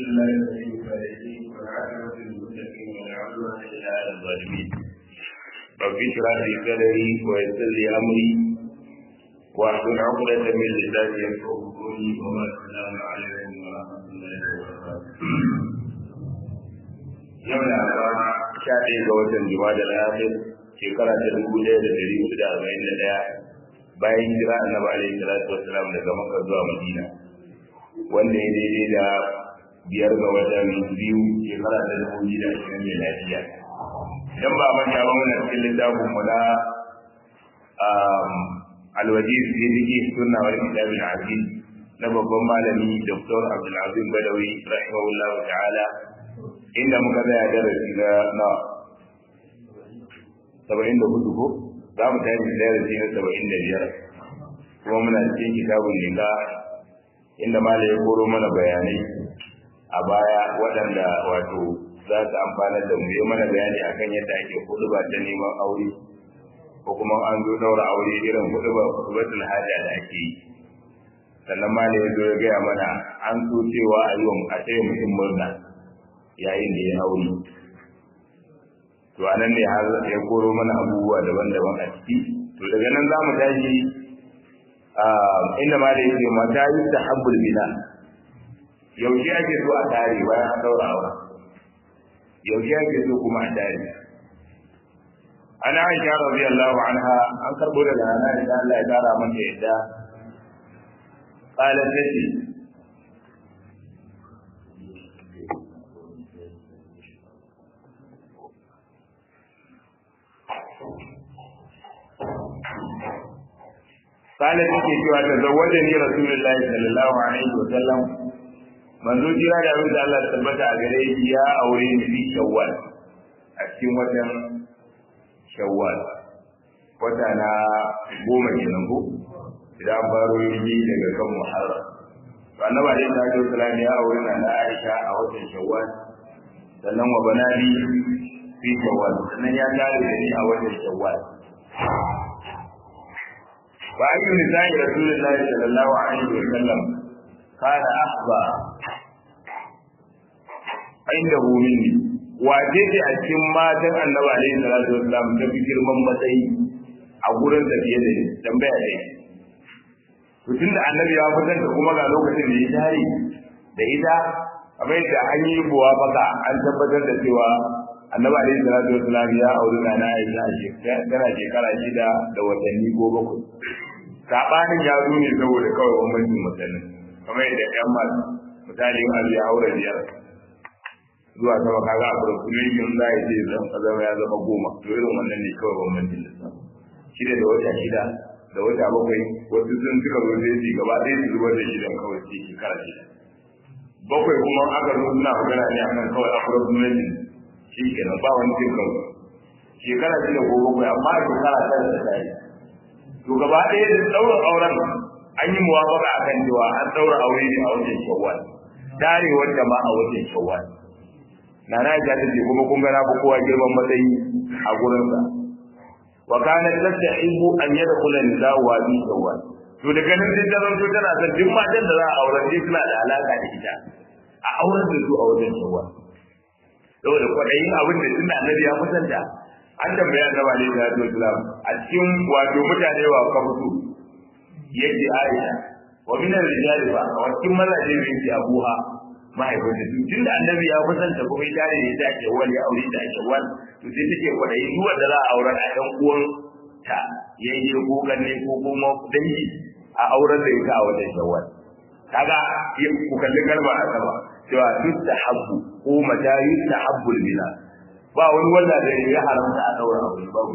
الله الذي فائزين والعاقبة للمتقين ولا عدوان إلا على الظالمين رب اشرح لي صدري ويسر لي أمري واحلل عقدة من لساني يفقه قولي وما السلام عليكم ورحمة الله وبركاته yau da ba sha ɗaya ga watan juma'a da al'akhir shekara ta dubu ɗaya da ɗari hudu da arba'in da ɗaya bayan hijira annabi alaihi salatu wassalam daga makka zuwa madina wanda ya daidai da biyar ga watan biyu shekara ta dubu biyu da ashirin da lafiya idan ba manta ba muna cikin littafin mu na alwajir fi ziki sunna wal kitab al aziz na babban malami dr abdul azim badawi rahimahullahu ta'ala inda muka tsaya darasi na na saba'in da hudu ko za mu tashi darasi na saba'in da biyar kuma muna cikin kitabun nika inda mala ya koro mana bayanai a baya waɗanda wato za su amfanar da mu yi mana bayani akan yadda ake kudu ba ta neman aure ko kuma an zo daura aure irin kudu ba kudubatul haja da ake yi sannan mala ya zo ya gaya mana an so cewa a yi wa a tsaye mutum murna yayin da ya aure to anan ne har ya koro mana abubuwa daban-daban a ciki to daga nan za mu tashi inda ma da yake mata yi ta habbul bina yaushe ake so a tare bayan an daura aure yaushe ake so kuma a tare an aisha radiyallahu anha an karbo daga nana da Allah ya kara mata yadda qalat tati قالت take cewa ta zawaje ni rasulullahi sallallahu alaihi wa sallam manzo jira da abin da Allah tabbata a gare shi ya aure ni fi shawwal a cikin watan shawwal wata na goma kenan ko idan baro yi daga kan muharram to annabi alaihi salatu wasallam ya aure na Aisha a watan shawwal sannan wa banani fi shawwal sannan ya tare da ni a watan shawwal وأي نساء رسول الله صلى الله عليه وسلم كان أحظى عنده مني wace ce a cikin matan annabi alaihi salatu wasallam ta fi girman matsayi a gurin da fiye da tambaya ne to tunda annabi ya fitar da kuma ga lokacin da ya tare da ita kamar yadda an yi buwa baka an tabbatar da cewa annabi alaihi salatu wasallam ya auri na Aisha tana shekara shida da watanni ko bakwai sabanin ya zo ne saboda kawai bambancin mutane kamar yadda ƴan masu misali in ya aure biyar zuwa sama kaga a population za ya ce zan zama ya zama goma to irin wannan ne kawai bambancin da shida da wata shida da wata bakwai wasu sun suka zo sai su gaba ɗaya su zubar da shidan kawai sai shekara shida bakwai kuma aka zo suna magana ne akan kawai approximation shi kenan ba wani cin kawai shekara shida ko bakwai amma a shekara tara da ta yi to gaba ɗaya da ɗaura auren an yi muwafaka akan cewa an ɗaura aure ne a wajen shawwal darewar jama'a a wajen shawwal na na ja ta ce kuma kun ga na kowa girman matsayi a gurinsa wa kanat tastahibu an yadkhula nisa'u wa bi shawwal to daga nan sai ta zanto tana son duk matan da za a auren dai suna da alaka da ita a auren da su a wajen shawwal saboda kwaɗayin abin da suna annabi ya kusanta an tambaya annabi alaihi salatu wasalam a cikin wato mutane wa ka fito yace Aisha wa min ar-rijali fa wa cikin mazaje ne yace Abuha mahaifinta tun da annabi ya kusanta kuma ya tare da ake wani aure da ake wani to sai take kwadayi duk wanda za a auren a ɗan uwan ta yayye ko ganne ko kuma dangi a auren da ita a wajen shawwal kaga ku kalli kalma a sama cewa yustahabbu ko mata yustahabbul bila ba wani wanda da ya haramta a daura aure babu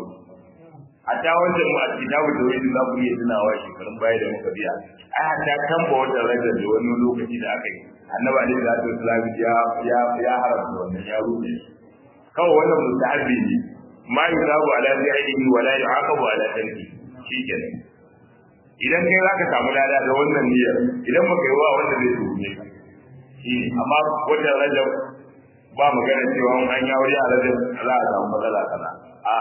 a ta wancan mu a kitabu da wani za ku iya tunawa shekarun baya da muka biya ai hatta kan ba wata rajar da wani lokaci da aka yi annabi alaihi salatu wasallam ya ya ya haramta wannan ya rufe kawai wannan mustahabi ne ma yusabu ala fi'lihi wa la yu'aqabu ala tarki shikenan idan kai zaka samu lada da wannan niyyar idan baka yi wa wanda zai tuhume ka shi amma wata rajab ba magana cewa an yi aure a rajin za a samu matsala kaza a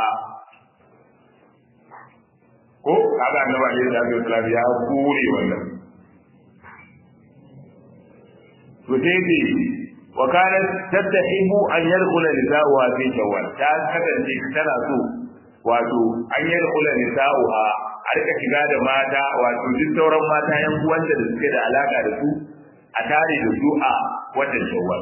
ko kaga annabi alaihi salatu wasallam ya kure wannan to sai ce wa kanat tattahibu an yadkhula nisa'uha fi shawwal ta kasance tana so wato an yadkhula nisa'uha a rika shiga da mata wato duk sauran mata yan uwanta da suke da alaka da su a tare da su a watan shawwal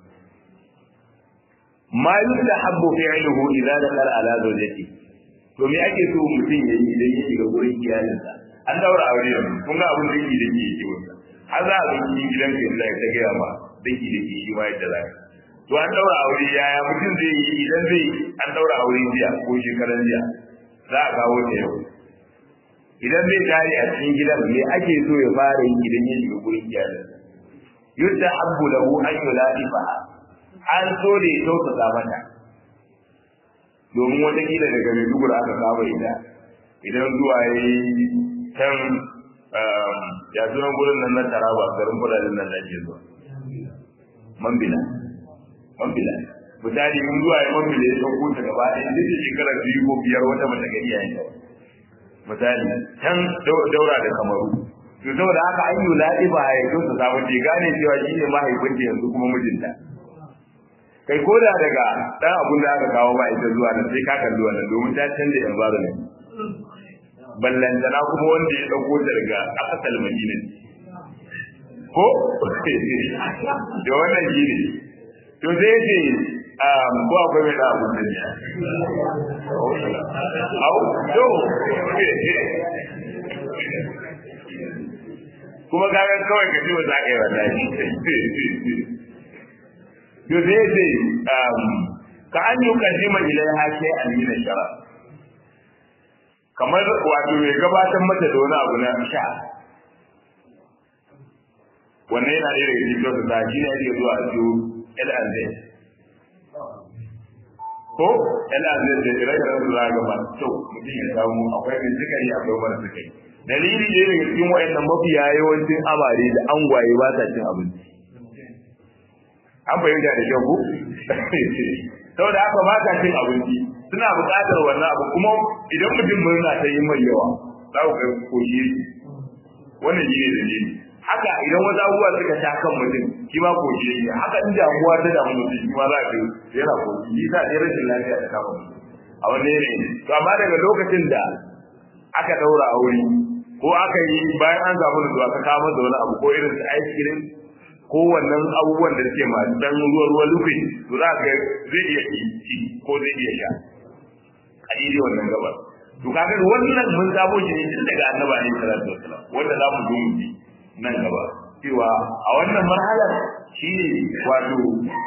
ma yustahabbu fi'luhu idza dakhala ala zawjati to me ake so mutum ya yi idan ya shiga gurin iyalinsa an daura aure yanzu kun ga abin da yake da yake wanda har za a zo gidan ka yanzu ta gaya ma daki da shi ma yadda za to an daura aure yaya mutum zai yi idan zai an daura aure jiya ko shekaran jiya za a kawo ta yau idan zai tare a cikin gidan me ake so ya fara yi idan ya shiga gurin iyalinsa yudda habbu lahu an yuladifa an so da ya tausasa mata domin wata kila daga Maiduguri aka saba ita idan zuwa ya yi can ya sunan gurin nan na taraba garin kudaden nan da ke zuwa mambila mambila misali in zuwa ya mambila ya sauko ta gaba ɗaya duk da shekara biyu ko biyar wata mata gari yayin ta misali can daura da kamaru to saboda haka an yi ladi ba ya kyauta samu ce gane cewa shi ne mahaifinta yanzu kuma mijinta kai ko da daga dan abun da aka kawo ba ita zuwa nan sai ka kalli wannan domin ta canza environment ballantana kuma wanda ya dauko ta daga asal madina ko da wannan shi ne to sai ce ko akwai mai da abun da ne au to kuma kaga kawai ka ce ba za ka yi wannan to sai ce ka an yi kaddima ilaiha sai an yi na shara kamar wato mai gabatar mata da wani abu na sha wannan yana ɗaya daga cikin wasu ta shi ne ake zuwa a ciwo L&Z ko L&Z da ire-iren su za ga ba kyau mutum ya samu akwai mai sukari akwai mara sukari dalili ne daga cikin wa'annan mafiya yawancin amare da angwaye ba sa cin abinci an fahimta da kyau ko saboda haka ba sa cin abinci suna buƙatar wannan abu kuma idan mutum murna ta yi mai yawa za ku kai koshi wannan shi ne dalili haka idan wasu abubuwa suka sha kan mutum shi ma koshi yake haka in damuwa ta damu mutum shi ma za ka yana koshi shi sa ɗaya rashin lafiya ta kama mutum a wani yanayi to amma daga lokacin da aka ɗaura aure ko aka yi bayan an samu nutsuwa ka kama da wani abu ko irin su ice cream ko wannan abubuwan da suke masu dan ruwa ruwa lufi to za ka zai iya ci ko zai iya sha a daidai wannan gabar to kaga wannan mun sabo shi ne tun daga annabi alaihi salatu wasalam wanda za mu zo mu ji nan gaba cewa a wannan marhalar shi ne wato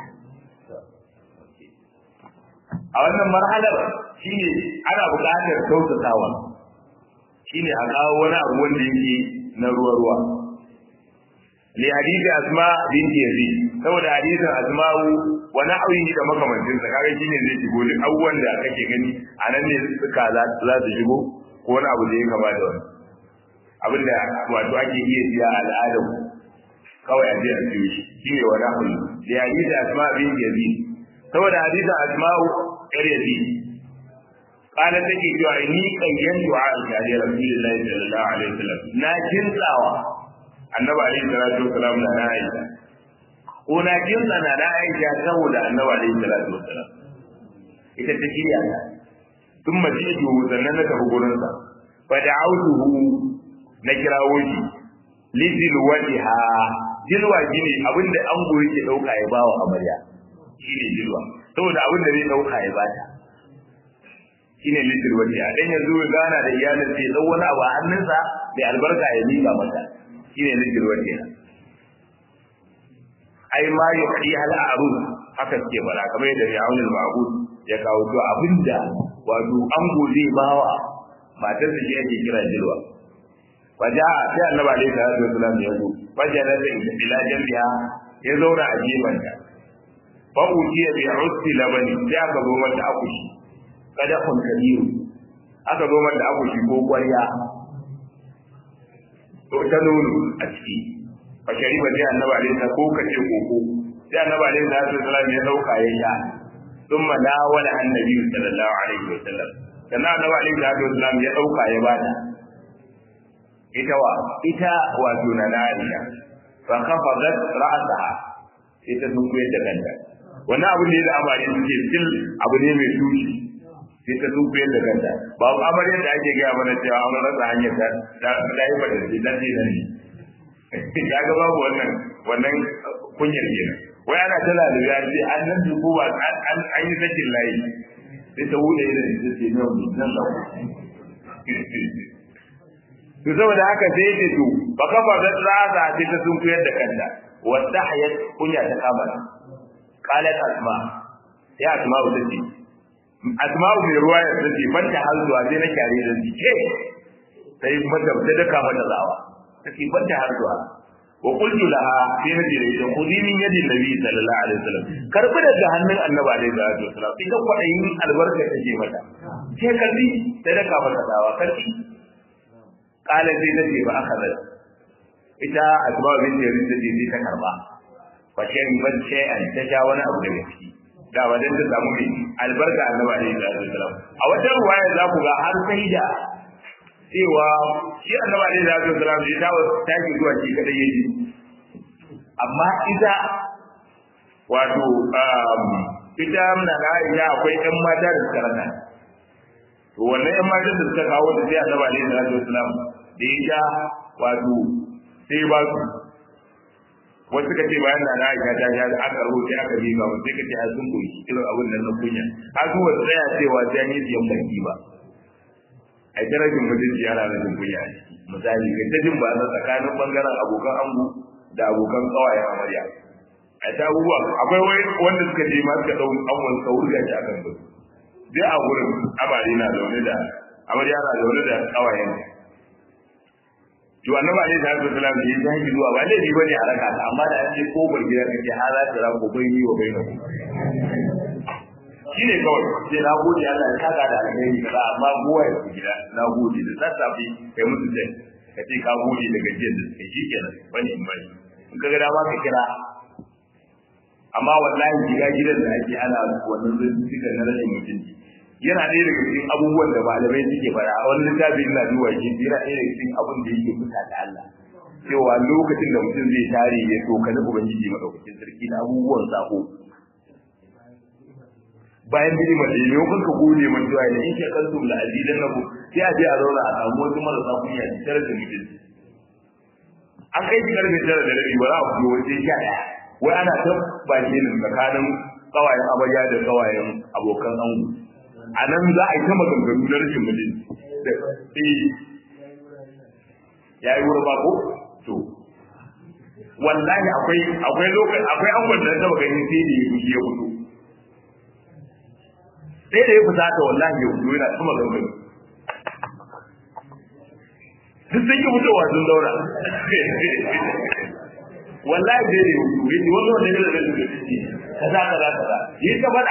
a wannan marhalar shi ne ana buƙatar kyautatawa shi ne a kawo wani abu wanda yake na ruwa-ruwa li hadisi asma binti yazid saboda hadisin asma'u wa nahwihi da makamancin sa kaga shine zai shigo duk abubuwan da kake gani a nan ne suka za su shigo ko wani abu da ya kama da wani abin da wato ake iya siya al'adar kawai a je a siyo shi shine wa nahwihi li hadisi asma binti yazid saboda hadisin asma'u yar yazid قالت تجي جوعني قيمت عائشة لرسول الله صلى الله عليه وسلم نا جنساوا annabi alaihi salatu wasalam da na aisha ko na jinsa na na aisha saboda annabi alaihi salatu wasalam ita ta shirya ta tun majidu sannan na tafi gurin sa fa da'awtuhu na kirawo shi lidil wajha jilwa gine abinda an goyi ke dauka ya bawa amarya shine jilwa saboda abinda zai dauka ya bata shine lidil wajha dan yanzu gana da iyalin sai dau wani abu a hannunsa da albarka ya miƙa mata shine zikir wace ai ma yuhdi hal arus haka ke bara kamar yadda Fir'aun al-Ma'bud ya kawo to abinda wato an gode bawa matar da shi ake kira jilwa waja sai annabi alaihi salatu wasallam ya zo waja da ila jambiya ya zauna a gefanta fa ujiya bi usti labani sai aka zo mata akushi kada kun kabiru aka zo mata akushi ko kwarya to ta nono a ciki fa shariba sai annabi alaihi salatu ko kace koko sai annabi alaihi salatu wasallam ya dauka ya sha thumma dawala annabi sallallahu alaihi wasallam sannan annabi alaihi salatu wasallam ya dauka ya bata ita wa ita wato na Aisha fa khafadat ra'saha sai ta sun koyar da kanta wannan abu ne da amare suke sil abu ne mai tushi sai ta sun koyar da kanta ba amare da ake gaya mana cewa an rasa hanyar ta ta ta yi bada ce ta ce nan ne ya ga babu wannan wannan kunyar kenan wai ana ta lalube an ce an nan dubu ba an yi sakin layi sai ta wuce da ita ce nan nan da to saboda haka sai ce to ba kafa da tsada sai ta sun koyar da kanta wadda hayat kunya ta kama qalat asma ya asma ta ce asma mai ruwa ya ce ban ta halzuwa sai na kyare da ce sai mata ta daka mata zawa take ban ta halzuwa wa qultu laha sai na jira ita khudi min yadi nabi sallallahu alaihi wasallam karbi daga hannun annabi alaihi salatu wasallam ita kwadayin albarka take mata sai karbi sai daka mata zawa karbi kala sai ta ce ba aka zai ita asma bin jarir ta ce ta karba fa shan ban shay'an ta sha wani abu daga ciki da wajen ta samu mai albarka annabi alaihi salatu wasallam a wata ruwaya za ku ga har sai da cewa shi annabi alaihi salatu wasallam ya dawo tashi zuwa shi kadai yaji amma ita wato ita muna na Aisha akwai ƴan mata da suka rana to wannan ƴan matan da suka kawo da sai annabi alaihi salatu wasallam da ya ja wato sai ba su wasu ka ce bayan na Aisha ta ja aka rubuta aka bi ga sai ka ce a sun koyi irin abin nan na kunya a su wasu tsaya cewa sai an yi siyan baki ba a darajar mutunci yana da jin kunya misali kai ta jin ba na tsakanin bangaren abokan ango da abokan kawayen amarya a ta abubuwa akwai wanda suka je ma suka dau angon ka wurga shi akan su dai a gurin amare na zaune da amarya na zaune da kawayen to annabi alaihi salatu wasallam da ya tashi zuwa ba laifi bane a raka ta amma da an ce ko bar gida kake har za ta rako bai ni wa bai na shine kawai sai na gode Allah ya saka da alheri kaza amma gowa ya ku gida na gode da sassafe kai musu dai ka ce ka gode da gajiyar da suke shi kenan bane in bane in ka ga dama ka kira amma wallahi shiga gidan da ake ana wannan zai na rashin mutunci yana ɗaya daga cikin abubuwan da malamai suke fara a wani littafi ina duba shi yana ɗaya daga cikin abin da yake fusa da Allah cewa lokacin da mutum zai tare ya tsokani ubangiji madaukakin sarki na abubuwan sako bayan bidi ma da yau kanka gode man cewa da in shakartum la azidan nakum sai a je a zauna a samu wasu marasa kunya da tare da mutum an kai shi karfe tara da rabi ba za a fito wajen sha ɗaya wai ana ta bakin tsakanin kawayen amarya da kawayen abokan ango a nan za a yi ta maganganu na rashin mutunci da eh ya yi wurin bako to wallahi akwai akwai lokaci akwai an gwada ta maganin sai da ya fushi ya fito sai da ya fita ta wallahi ya fito yana ta maganganu duk sun yi fitowa sun daura wallahi da ya fito ya ce wannan wanda ya da rashin mutunci kaza kaza kaza yi ta faɗa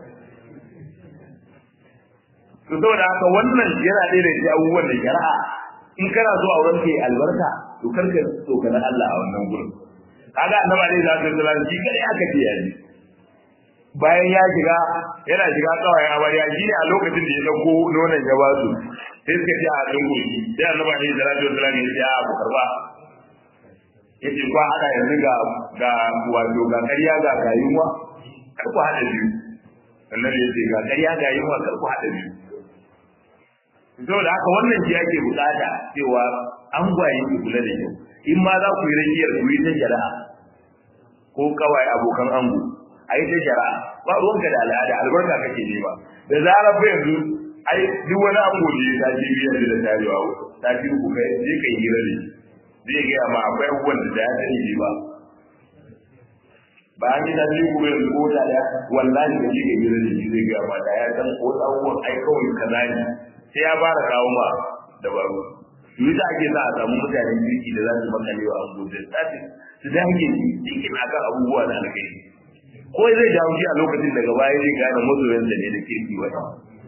to saboda haka wannan yana ɗaya da cikin abubuwan da shari'a in kana so auren kai albarka to karka so kana Allah a wannan gurin kaga annabi alaihi salatu wasallam shi kadai aka ce yaji bayan ya shiga yana shiga kawai amarya shi ne a lokacin da ya dauko nonon ya basu sai suka ce a dungu sai annabi alaihi salatu wasallam ya ce a ku karba yace ko hada yanzu ga ga wato ga ƙarya ga kayuwa kar ku hada biyu annabi ya ce ga ƙarya ga yunwa kar ku hada biyu saboda haka wannan shi ake bukata cewa an gwaye ki kula da kyau in ma za ku yi rakiyar ku yi ta shari'a ko kawai abokan ango a yi ta shari'a ba ruwanka da al'ada albarka kake nema da zarar fa yanzu ai duk wani ango da ya tashi biyar da tarewa ta fi ku kai je kai hira da zai gaya ma akwai abubuwan da ya sani ne ba ba an yi tashi ku yanzu ko da ya wallahi da shi ga hira da shi zai gaya ma da ya san ko abubuwan ai kawai kaza ne sai ya fara kawo ma dabaru yi da ake sa a samu mutanen kirki da za su makale wa abu da tsafi su dage cikin akan abubuwa na alkhairi ko zai jawo shi a lokacin daga baya zai gane mazoyansa ne da kirki wata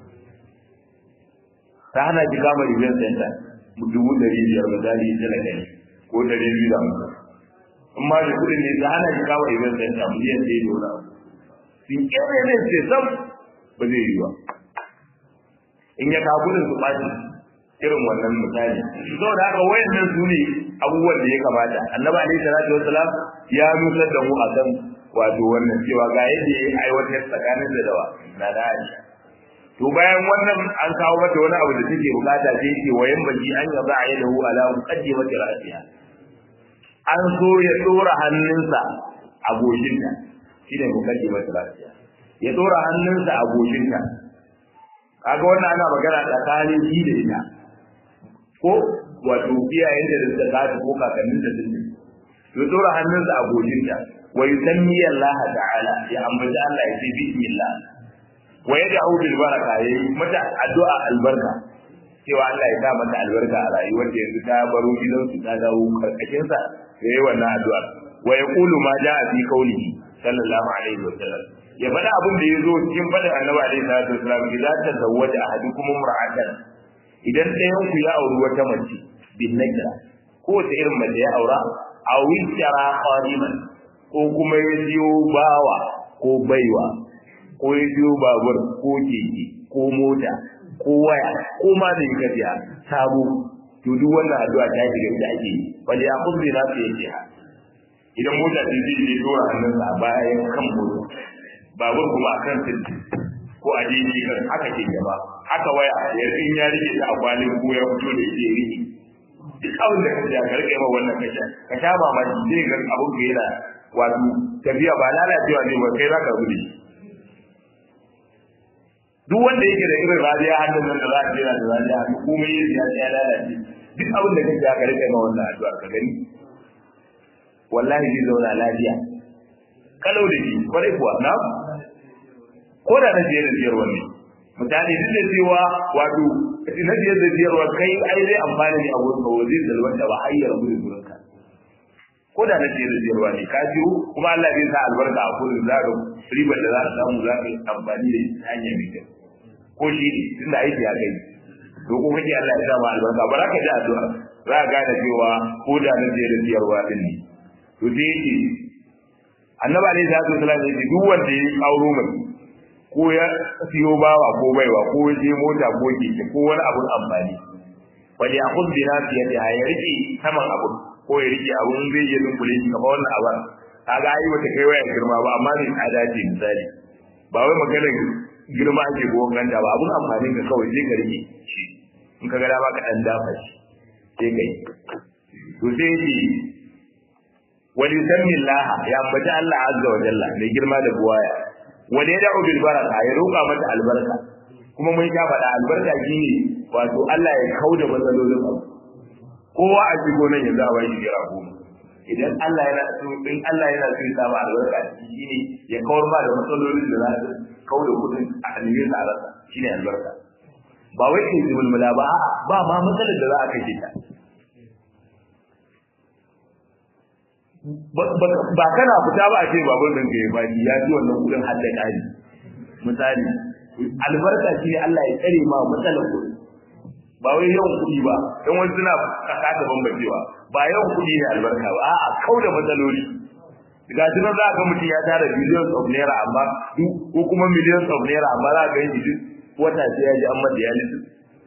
ta hana shi kama event center dubu ɗari biyar misali ya tana ɗari ko ɗari biyu da hamsin in ma da kuɗin ne ta hana shi kama event center miliyan ɗaya da wani abu sun ƙere ne ce sam ba zai yi ba in ya kawo kudin su ɓaci irin wannan misali saboda haka wayannan su ne abubuwan da ya kamata annabi alaihi salatu wassalam ya nusar da mu akan wato wannan cewa ga yadda ya aiwatar tsakanin da dawa na da Aisha to bayan wannan an kawo mata wani abu da take bukata sai yake wayan baji an ya ba ya lahu ala muqaddimati ra'siha an so ya dora hannunsa a goshinta shine muqaddimati ra'siha ya dora hannunsa a goshinta kaga wannan ana magana tsakanin shi da ita ko wato iyayen da suka kasu ko kakannin da suke ya dora hannunsa a goshinta wa yusammi Allah ta'ala ya ambaci Allah ya ce bismillah wa yad'u bil baraka yayi mata addu'a albarka cewa Allah ya sa mata albarka a rayuwar da yanzu ta baro gidan su ta dawo karkashin sa yayi wannan addu'a wa yaqulu ma ja'a fi qawlihi sallallahu alaihi wa sallam ya faɗa abin da ya zo cikin faɗin annabi alaihi salatu wasallam idan ta zawwaja ahadukum imra'atan idan ɗayan ku ya auri wata mace bin nakira ko ta irin mace ya aura a wistara qadiman ko kuma ya siyo bawa ko baiwa ko ya siyo babur ko keke ko mota ko waya ko ma da yi gajiya sabo to duk wannan addu'a ta shiga da ake yi wani ya kuzi na su yake ha idan mota ta zai je dora hannunsa a bayan kan mota babur kuma a kan sirri ko a daidai kan haka ke gaba haka waya ya in ya rike ta a kwalin ko ya fito da ita ya rike duk abin da ka ka rike ma wannan kasha ka sha mamaki zai ga abin ka yana wato tafiya ba lalacewa ne ba kai za ka gudu duk wanda yake da irin radiya hannun nan da za ka jira da radiya hannu komai ya ya ya lalace duk abin da kake ka rike ma wannan addu'a ka gani wallahi zai zauna lafiya kalau da shi kwarai kuwa na ko da na jiyar da jiyarwa ne mutane duk da cewa wato na jiyar da jiyarwa kai ai zai amfani ne a wurin ka zai zalwanta ba har ya rabu da gurinka ko da na jiyar da jiyarwa ne ka ciwo kuma Allah zai sa albarka a kullum za ka ribar da za ka samu za ka yi amfani da ita hanya mai kyau ko shi ne tunda aiki ya kai to ko kake Allah ya sa ma albarka ba za ka ji addu'a za ka gane cewa ko da na jiyar da jiyarwa din ne to sai yake annabi alaihi salatu wasallam ya ce duk wanda ya auro mai ko ya siyo bawa ko baiwa ko ya je mota ko keke ko wani abun amfani wani a kun bina fiye da ya rike saman abun ko ya rike abun zai yi dunkule shi kamar wannan abun kaga ai wata kai wayar girma ba amma ne tsada ce misali ba wai maganar girma ake ko ganta ba abun amfani ka kawai sai ka rike shi in ka ga dama ka dan dafa shi sai kai to sai yi wani yusammi Allah ya ambaci Allah azza wa jalla mai girma da buwaya wani ya da'u bil baraka ya roƙa mata albarka kuma mun sha faɗa albarka shine wato Allah ya kauda matsalolin abu kowa a shigo nan yanzu a bashi jira goma idan Allah yana so in Allah yana so ya samu albarka a ciki shine ya kawar ba da matsalolin da za su kauda kudin a hannun sa a rasa shine albarka ba wai ke zubulmula ba a'a ba ma matsalar da za a kashe ta ba kana fita ba a ce babur ɗin ka ya bani ya ji wannan kudin hadda ƙari misali albarka shi ne Allah ya tsare ma matsalar kuɗi ba wai yawan kuɗi ba don wani suna kasa ta bambancewa ba yawan kuɗi ne albarka ba a'a kau da matsaloli ga shi nan za ka mutum ya tara billions of naira amma ko kuma millions of naira amma za ka yi duk wata sai ya ji an mata dialysis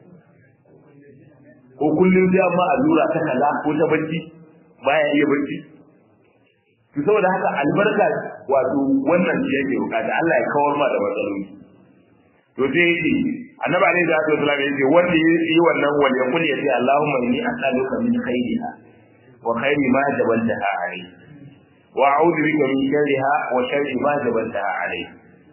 ko kullum sai amma allura ta kaza ko ta bacci baya iya bacci to saboda haka albarka wato wannan shi yake bukata Allah ya kawar ma da matsaloli to sai yake annabi alaihi salatu wasallam yake wanda yi wannan wal yaqul ya ce Allahumma inni as'aluka min khairiha wa khairi ma jabaltaha alayhi wa a'udhu bika min sharriha wa sharri ma jabaltaha alayhi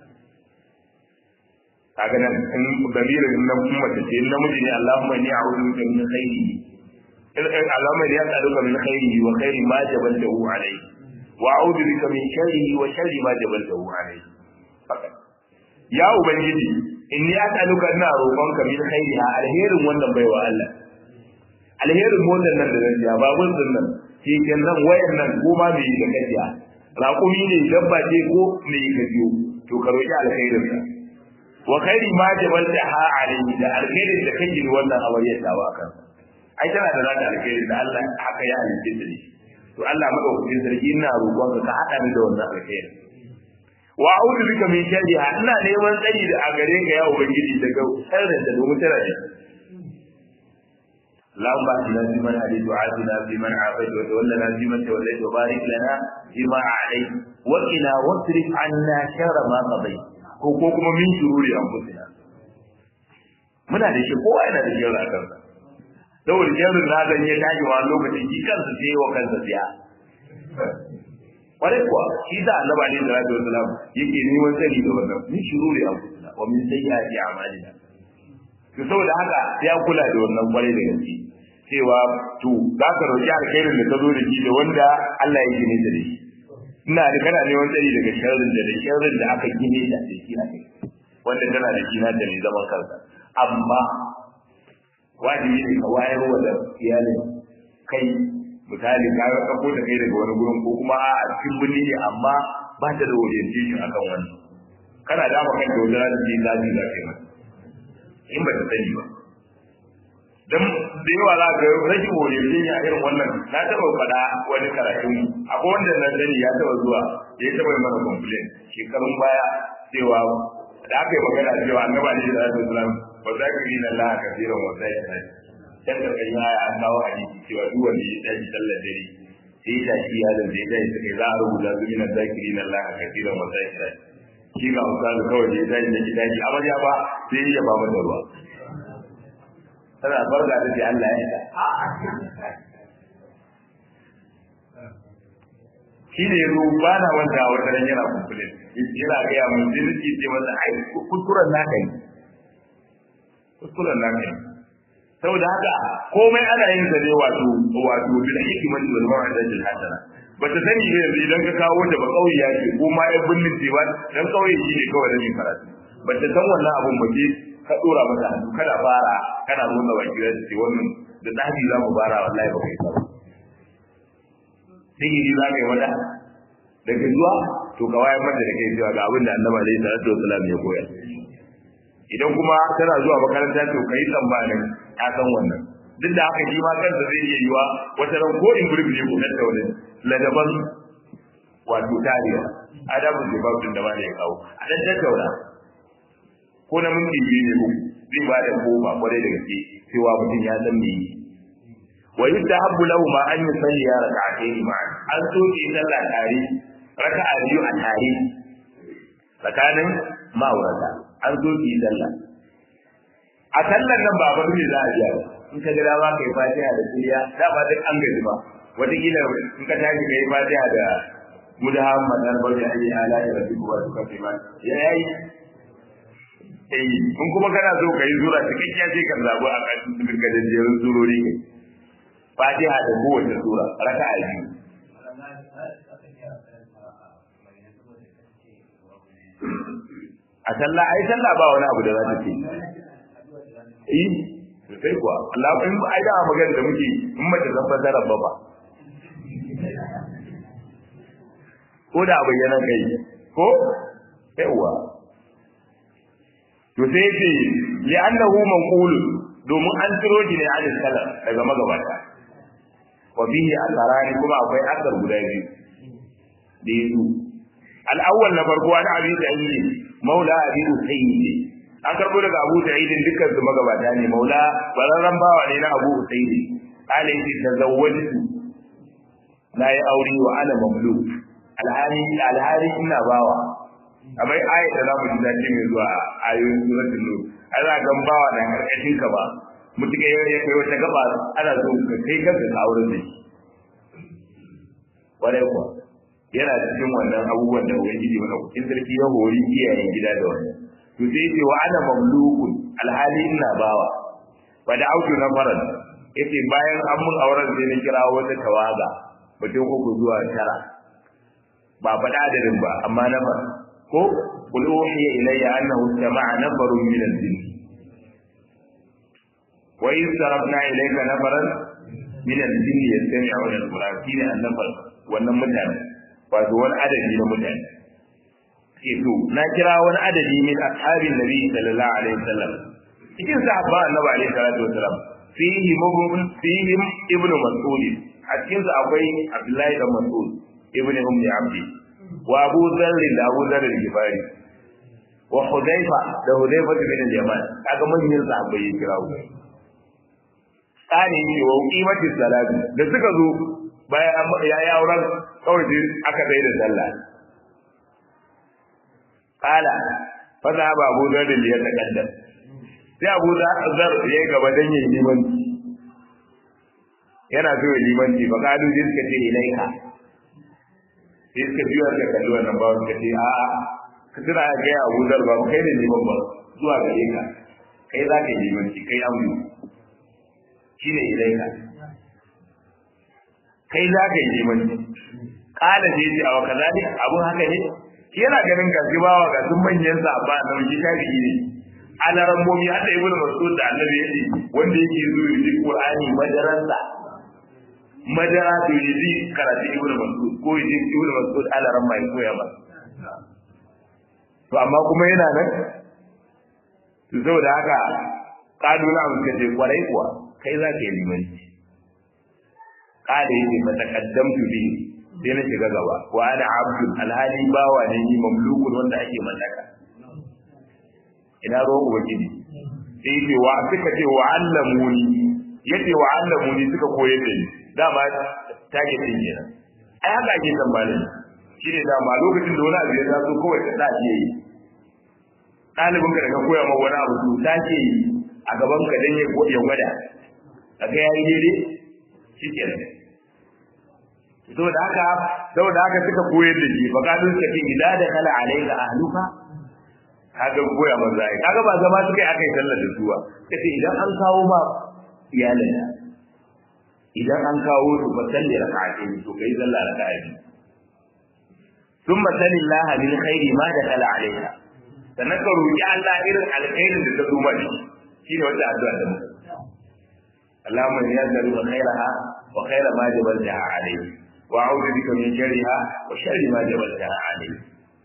kaga nan in damirin nan kuma ta ce namiji ne Allahumma inni a'udhu bika min khairihi Allahumma inni as'aluka min khairihi wa khairi ma jabaltahu alayhi وأعوذ بك من شره وشر ما جبلته عليه فقط يا ubangiji inni as'aluka ina roƙonka min khairiha alherin wannan baiwa Allah alherin motar nan da zan ja babun din nan keken nan wayan nan ko ma me da kajiya raƙumi ne dabba ce ko me ka biyo to ka roƙi alkhairin sa wa khairi ma jabalta ha alayhi da alkhairin da kake wannan awariyar ta ba kan ai tana da zata alkhairin da Allah haka ya halitta da shi to Allah madaukakin sarki ina roƙon ka hada ni da wannan alkhairi wa a'udhu bika min sharriha ina neman tsari da a gare ka ya ubangiji daga sharrin da domin tana ne اللهم اهدنا فيمن هديت وعافنا فيمن عافيت وتولنا فيمن توليت وبارك لنا فيما اعطيت وقنا واصرف عنا شر ما قضيت ko ko kuma min shururi anfusina muna da shi kowa yana da shirin a kansa saboda shirin na zan ya tashi wa lokacin shi kansa sai wa kansa siya kwarai kuwa shi da annaba ne da rabbi wasalam yake neman sani da wannan min shururi anfusina wa min sayyiati a'malina to saboda haka ya kula da wannan kwarai da gaske cewa to za ka roƙi alkhairin da ka zo da shi da wanda Allah ya gine da shi ina da kana neman tsari daga sharrin da da sharrin da aka gine da shi a kai wanda tana da shi na da ne zaman kansa amma wajibi ne ka wayar wa da iyalin kai misali ka ga ka da kai daga wani gurin ko kuma a cikin birni ne amma ba ta da orientation akan wannan kana da maka da wani ranar da zaji za ka yi mata in ba ta sani ba dan da yawa za ka rashin orientation a irin wannan na taɓa faɗa wani karatun akwai wanda na sani ya taɓa zuwa ya taɓa mana complain shekarun baya cewa da aka yi magana cewa annaba ne da zai islam ba za ka yi na Allah kafiran wa sai ta dan da kai ya an kawo hadisi cewa duk wanda ya tashi sallar dare sai da shi ya da zai dai sai za a rubuta su min zakirin Allah kafiran wa sai ta shi ga misali kawai da ya tashi da gidaji amarya ba sai ya ba mata ruwa tana barka da ce Allah ya ta shi ne yanzu ba na wanda wata ran yana kumfulin yana gaya mun jirgi ce masa ai kuskuren naka ne kuskuren naka ne saboda haka komai ana yin sa ne wato wato bil hikmati wal mau'izati hasana ba ta sani ne yanzu idan ka kawo da ba kauye ya ce ko ma ya binnin ce ba dan kauye shi ne kawai da mai karatu ba ta san wannan abun ba ce ka dora mata hannu kada fara kana nuna baki da ce wannan da dadi za mu fara wallahi ba kai ba sihiri za ka yi mata daga zuwa to ka wayar mata da kai cewa ga abin da annabi alaihi salatu wasallam ya koyar idan kuma tana zuwa makaranta to kai tsammanin ta san wannan duk da haka shi ma kansa zai iya yiwa wata ran ko in gurbi ne ko kan da wani ladaban wato tariya adabu da babu da ba da ya kawo a dan tattauna ko na minti biyu ne zai ba da goma kwarai da gaske cewa mutum ya san me yi wa yustahabbu lahu ma an yusalli ya rak'atayn ma'a an so ki sallah tare raka'a biyu a tare tsakanin ma'aurata an so ki sallah a sallar nan ba ba ne za a biya ba in ka ga dama kai fatiha da suriya da ba duk an gaji ba wataƙila in ka tashi kai fatiha da mudahammad dan bauta ayi ala da rabbi wa suka fi ma ya yayi eh in kuma kana so kai zura cikakkiya sai ka zabo a kan cikin gajejerun surori kai fatiha da kowace sura raka'a biyu a sallah ai sallah ba wani abu da za ta ce eh sai kuwa Allah in ai da magana da muke in mace zan fasara ba ba ko da bayyana kai ko yawa to sai ce li annahu manqul domin an tiro shi ne an salaf daga magabata wa bihi asarani kuma akwai asar guda biyu da yazo al-awwal na farko an abi sa'id maula abi usayd an karbo daga abu sa'id dukkan su magabata ne maula bararran bawa ne na abu usayd ala yake tazawwajtu na yi aure wa ana mamluk alhali alhali ina bawa abai aya da za mu ji dace mai zuwa ayoyin suratul nur ana gan bawa da karkashin ka ba mutuka ya kai wata gaba ana so ka kai kanka ka aure da shi kwarai kuwa yana cikin wannan abubuwan da ubangiji mana kucin sarki ya hori iyayen gida da wannan to sai ce wa ana mamlukun alhali ina bawa ba da auki na faran yace bayan an mun auren sai na kira wata tawaga mutum uku zuwa tara ba faɗa adadin ba amma na fara ko qul uhiya ilayya annahu sama'a nafarun min al-jinn wa in sarafna ilayka nafaran min al-jinn yastami'una al-quran shine an-nafar wannan mutane wato wani adadi na mutane ke to na kira wani adadi min ashabin nabi sallallahu alaihi wasallam cikin sahaba annabi alaihi salatu wasallam fihi mubun fihi ibnu mas'ud a cikin su akwai abdullahi da mas'ud ibnu ummi abdi wa abu dharr da abu dharr al-ghifari wa hudayfa da hudayfa bin al-yaman kaga manyan sahabbai ya kira tsani ne wa qimati salati da suka zo bayan ya yi auren kawai sai aka bai da sallah qala fa za ba Abu Dharr da ya takaddam sai Abu Dharr ya yi gaba dan yin limanci yana so ya limanci fa kalu sai suka ce ilaika sai suka biyo da kallo wannan ba suka ce a a ka tuna ga ya Abu Dharr ba kai ne liman ba zuwa gare ka kai za ka yi limanci kai aure shine ilaika kai za ka yi limanci kala je ji a wakazali abun haka ne yana ganin gashi bawa ga sun manyan sa ba da shi tabi'i ne alaran momi hada ibnu mas'ud da annabi yace wanda yake zo yi qur'ani madaransa madara to yi karatu ibnu mas'ud ko yi ibnu mas'ud alaran mai koya ba to amma kuma yana nan to saboda haka kaduna mun kace kwarai kuwa kai za ka yi limanci kada yake matakaddamtu bi sai na shiga gaba wa ana abdul alhali bawa ne ni mamlukun wanda ake mallaka ina ruwan ubangiji sai yake wa suka ce wa allamuni yace wa allamuni suka koyar da ni dama take din kenan ai haka ake tambayar shi ne dama lokacin da wani abu ya taso kawai ka sa shi yi ɗalibin ka da ka koya ma wani abu to ta ce a gaban ka dan ya gwada kaga yayi daidai shi kenan saboda haka saboda haka suka koyar da shi faqalu suka ce idza da kala alayka ahluka kaga koya manzo ai kaga ba zama suka yi akai sallar da su ba kace idan an kawo ma iyalin idan an kawo su ba sallar raka'atin to kai sallar raka'atin thumma salillah min khairi ma da kala alayka sannan ka roki Allah irin alkhairin da ta zo maka shine wata addu'a da muka اللهم اني اسالك خيرها وخير ما جبلتها عليه واعوذ بك من شرها وشر ما جبلتها عليه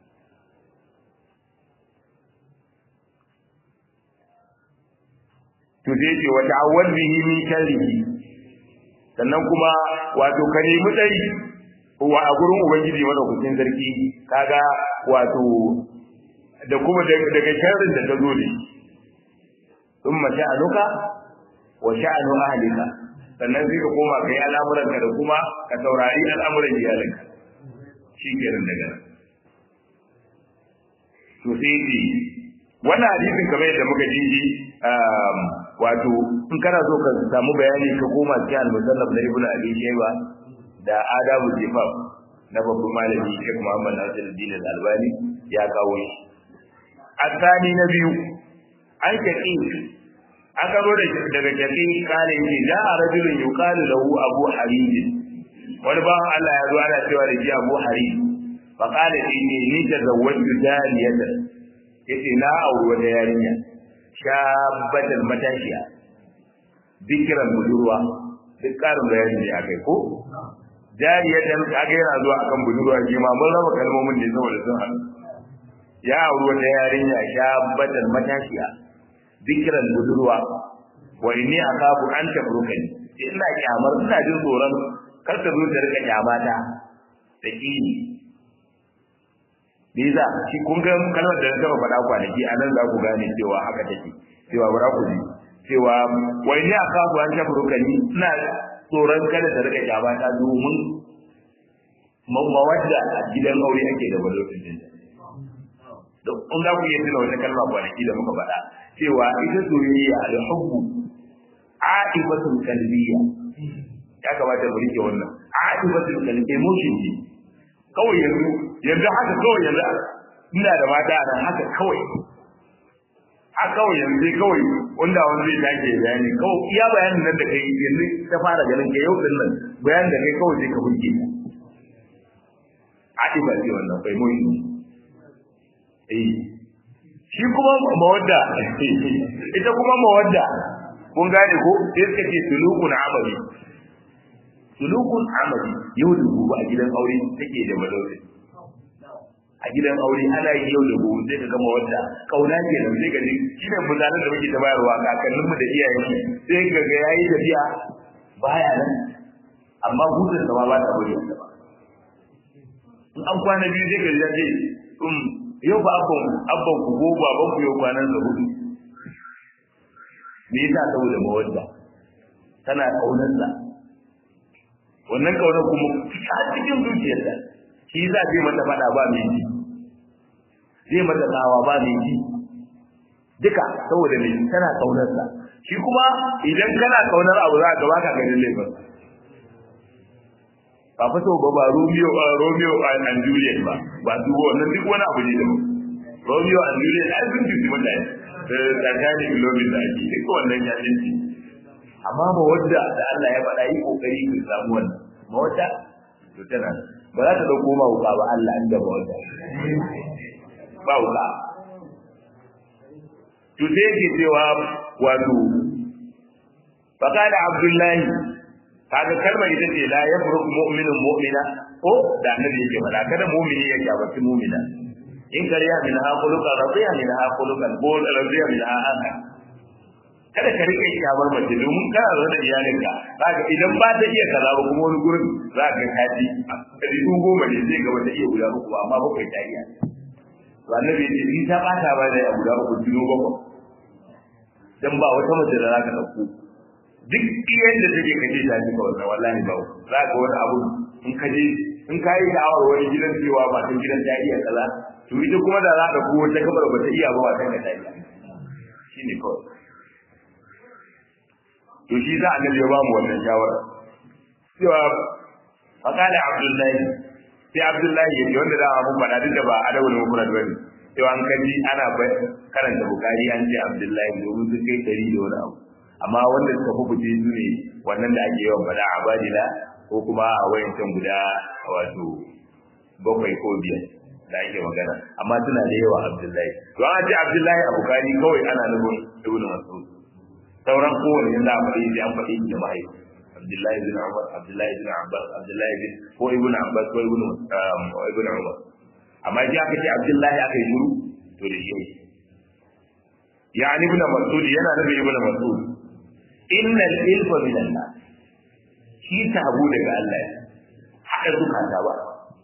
to sai ce wa ta'awwal bihi min sharrihi sannan kuma wato ka nemi tsari wa a gurin ubangiji madaukakin sarki kaga wato da kuma daga sharrin da ta zo ne thumma sha'anuka wa sha'anu ahlika sannan sai ka koma kai al'amuranka da kuma ka saurari al'amuran iyalinka shi kenan daga nan to sai ce wannan hadisin kamar yadda muka ji wato in kana so ka samu bayani ka koma cikin al-musannaf na ibnu abi shayba da adabu jifaf na babban malami Sheikh Muhammad Nasiruddin Al-Albani ya kawo shi asani na biyu an kaki an karo da daga jakin kare yake da a rajulun yuqalu lahu abu harid wani ba Allah ya zo ana cewa da shi abu harid fa qala inni ni tazawwaju daliyatan yace na auri wata yarinya shabbatan matashiya dikiran budurwa duk karin bayani ne akai ko jariyatan kaga yana zuwa akan budurwa shi ma mun raba kalmomin ne saboda sun haɗu ya auri wata yarinya shabbatan matashiya dikiran budurwa wa inni akafu an tabrukani ina kyamar ina jin tsoron kar ta zo ta rika kyamata da kini Biza shi kun ga kalmar da na taba faɗa kwanaki a nan za ku gane cewa haka take cewa bara ku ji cewa wa inni akafu an tabrukani ina tsoron kada ta rika kyamata domin mawadda a gidan aure ake da balotun din in za ku iya tuna wata kalma kwanaki da muka faɗa cewa ita soyayya da hubbu a'ibatun qalbiyya ya kamata mu rike wannan a'ibatun qalbi emotion ne kawai yanzu yanzu haka kawai yanzu ina da mata a nan haka kawai haka kawai yanzu kawai wanda wani zai take bayani kawai iya bayanin nan da kai yanzu ta fara ganin ka yau din nan bayanin da kai kawai sai ka burge a'iba ce wannan bai mun eh shi kuma mawadda ita kuma mawadda kun gane ko sai suka ce sulukun amali sulukun amali yau da gobe a gidan aure take da madauki a gidan aure ana yi yau da gobe sai ka ga mawadda kauna ke nan sai ka ji shi ne misalan da muke ta bayarwa kakanninmu da iyayenmu sai ka ga yayi tafiya baya nan amma hutun sa ma ba ta bari ba in an kwana biyu sai ka ji ya ce yau ba abban abban ku ko baban ku yau kwanan sa hudu me yasa saboda mawadda tana kaunarsa wannan kaunar kuma a cikin zuciyarta shi za zai mata faɗa ba mai ji zai mata tsawa ba mai ji duka saboda mai tana kaunarsa shi kuma idan kana kaunar abu za ka ba ka ganin laifin ba fa so ba ba Romeo Romeo and Juliet ba ba su wannan duk wani abu ne da Romeo and Juliet ai sun jiki mutane da tsakanin kilomita ake duk wannan ya dinci amma ba wadda da Allah ya faɗa yi kokari ka samu wannan ma wadda to tana ba za ta dauko ma wuka ba Allah an da ba wadda ba wuka to sai yake cewa wato faqala abdullahi kaga kalmar ita ce la yafruq mu'minun mu'mina ko da annabi yake faɗa kada mu'mini ya gabaci mu'mina in kariya min ha khuluqan radiya min ha khuluqan bol radiya min ha aka kada ka rike kyamar mace domin kana zo da iyalinka zaka idan ba ta iya kaza ba kuma wani gurin za ka kaji kadi sun goma ne zai gaba ta iya guda uku amma bakwai ta iya to annabi ya ce in ta bata ba da guda uku jino bakwai dan ba wata mace da za ka dauko duk yadda take kaje ta ji kawai wallahi ba za ka wani abu in ka je in ka yi da'awar wani gidan cewa ba ta gidan ta iya kaza to ita kuma da za ka ko wata kabar ba ta iya ba ba ta ka ta iya shine kawai to shi za a ya ba mu wannan shawara cewa fakala abdullahi sai abdullahi ya ce wanda za a mun faɗa duk da ba a dawo da mufrad bane cewa an kaji ana karanta bukari an ce abdullahi domin su kai ɗari da wani abu amma wanda suka fi fice su ne wannan da ake yawan faɗa a badila ko kuma a wayancan guda wato bakwai ko biyar da ake magana amma suna da yawa abdullahi to an ce abdullahi a bukari kawai ana nufin ibn mas'ud sauran kowane yanzu a faɗi sai an faɗi da mahaifi abdullahi bin umar abdullahi bin abbas abdullahi bin ko ibn abbas ko ibn ibn umar amma ji aka ce abdullahi aka yi shiru to da shi yani ibn mas'ud yana nufin ibn mas'ud innal ilfa min Allah shi tabu daga Allah haka zukata ba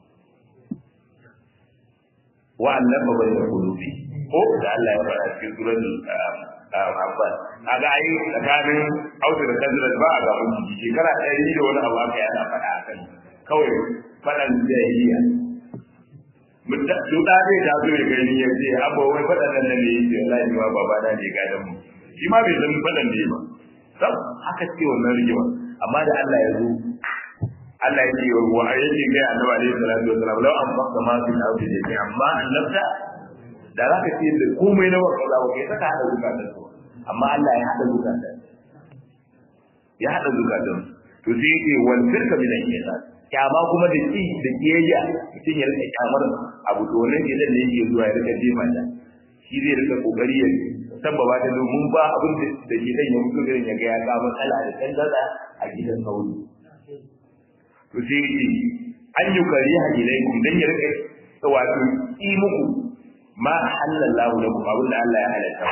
wa annafa bayna qulubi ko da Allah ya fara cikin suratul Abbas kaga ai tsakanin Audu da Khazraj ba a ga mun shekara ɗari da wani abu aka yana faɗa akan kawai faɗan jahiliya mutta su da zai da zo ya gani ya ce abba wai faɗan nan ne yake wallahi ma baba na ne gadan mu shi ma bai san faɗan ne ba sab haka ce wannan rigima amma da Allah ya zo Allah ya ce wa yake ga Annabi alaihi salatu wasallam law an faqta ma fi al-ardi jami'a amma annabta da zaka ce da komai na wannan zawo kai saka hada zukatan su amma Allah ya hada zukatan ya hada zukatan to sai yake wal firka min al-shaytan kyama kuma da ki da kiyayya mutum ya rika kyamar abu to wannan gidan ne yake zuwa ya rika jefa ta shi zai rika kokari ya sabbaba ta domin ba abin da gidan ya mutu gidan ya ga ya ka matsala da tangaza a gidan sauri to sai yake an yi kariya ilaikum dan ya rika wato yi muku ma halallahu lakum abin da Allah ya halatta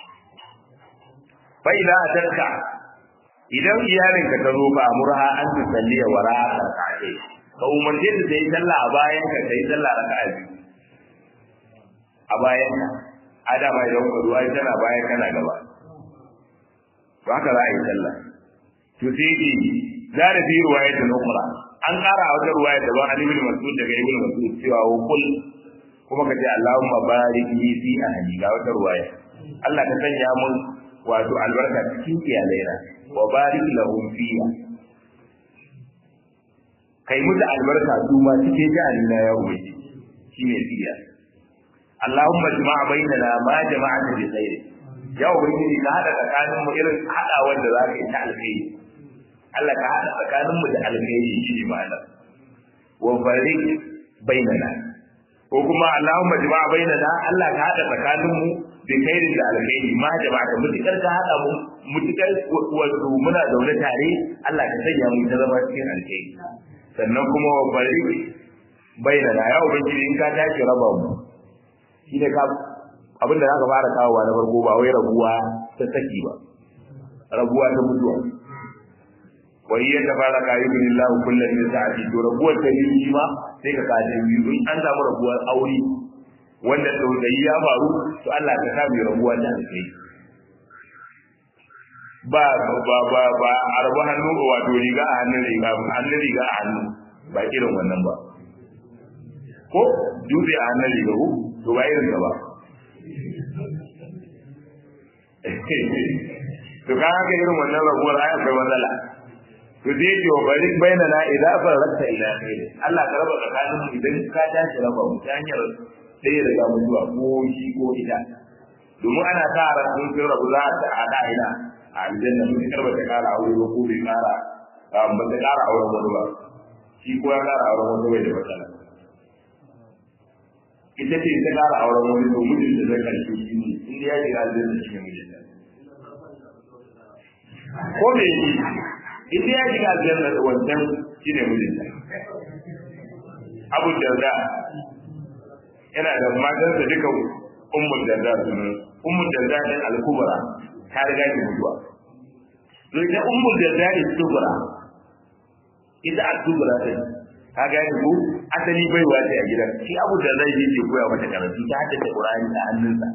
fa idza atarka idan iyalin ka zo fa murha an tusalli wa ra'a rak'ati ka umarce ta ta yi sallah a bayan ka ta yi sallah raka'a biyu a bayan ka adama idan ka zuwa tana bayan kana gaba to haka za a yi sallah to sai ki za da fi ruwayatin ukhra an kara a wata ruwaya da ban Ali ibn Mas'ud daga Ibn Mas'ud cewa wa kul kuma ka ce Allahumma barik li fi ahli ga wata ruwaya Allah ka sanya mun wato albarka cikin iyalaina wa barik lahum fiha kai musu albarka su ma cikin jahannama ya ubangi shine fiya Allahumma jama'a bainana ma jama'ata bi khair ya ubangi ka hada tsakanin mu irin hadawar da zaka yi ta alkhairi Allah ka hada tsakanin mu da alkhairi shine ma'ana wa barik bainana ko kuma Allahumma jama'a bainana Allah ka hada tsakanin mu bi khairin da alkhairi ma jama'a da mutukar ka hada mu mutukar wato muna zaune tare Allah ka sanya mu ta zama cikin alkhairi sannan kuma wa bari bainana ya ubangiji in ka tashi raba mu shi ne ka abin da zaka fara kawowa na farko ba wai rabuwa ta saki ba rabuwa ta mutuwa wa iya ta fara kayi bin Allah kullum min sa'ati to rabuwar ta biyu shi ma sai ka kaje biyu in an samu rabuwar aure wanda tausayi ya faru to Allah ka samu rabuwa ta alkai ba ba ba ba a rabu hannu wato riga a hannun riga hannun riga a hannu ba irin wannan ba ko dutse a hannun riga ko to ba irin ba to ka haka irin wannan rabuwar ai akwai matsala to zai ce wa bari baina na idan farrakta ila khair Allah ka raba tsakanin mu idan ka tashi raba mu ta hanyar sai daga mutuwa ko shi ko ita domin ana sa ran sun sun rabu za ta hada ina a aljanna mun karba ta kara aure ba ko bai kara ba ta kara auren wani ba shi ko ya kara auren wani bai da matsala ita ce ta kara auren wani to mijin da zai karshe shi ne inda ya shiga aljanna shi ne mijin ko me yi inda ya shiga aljanna da wancan shi ne mijin abu darda yana da matansa duka ummul darda sunan ummul darda din al-kubra ta riga ki mutuwa to ita ummul darda din kubra ita al-kubra din ka ga ko asali bai wace a gidan shi abu da zai yi koya mata karatu ta hada da qur'ani a hannunsa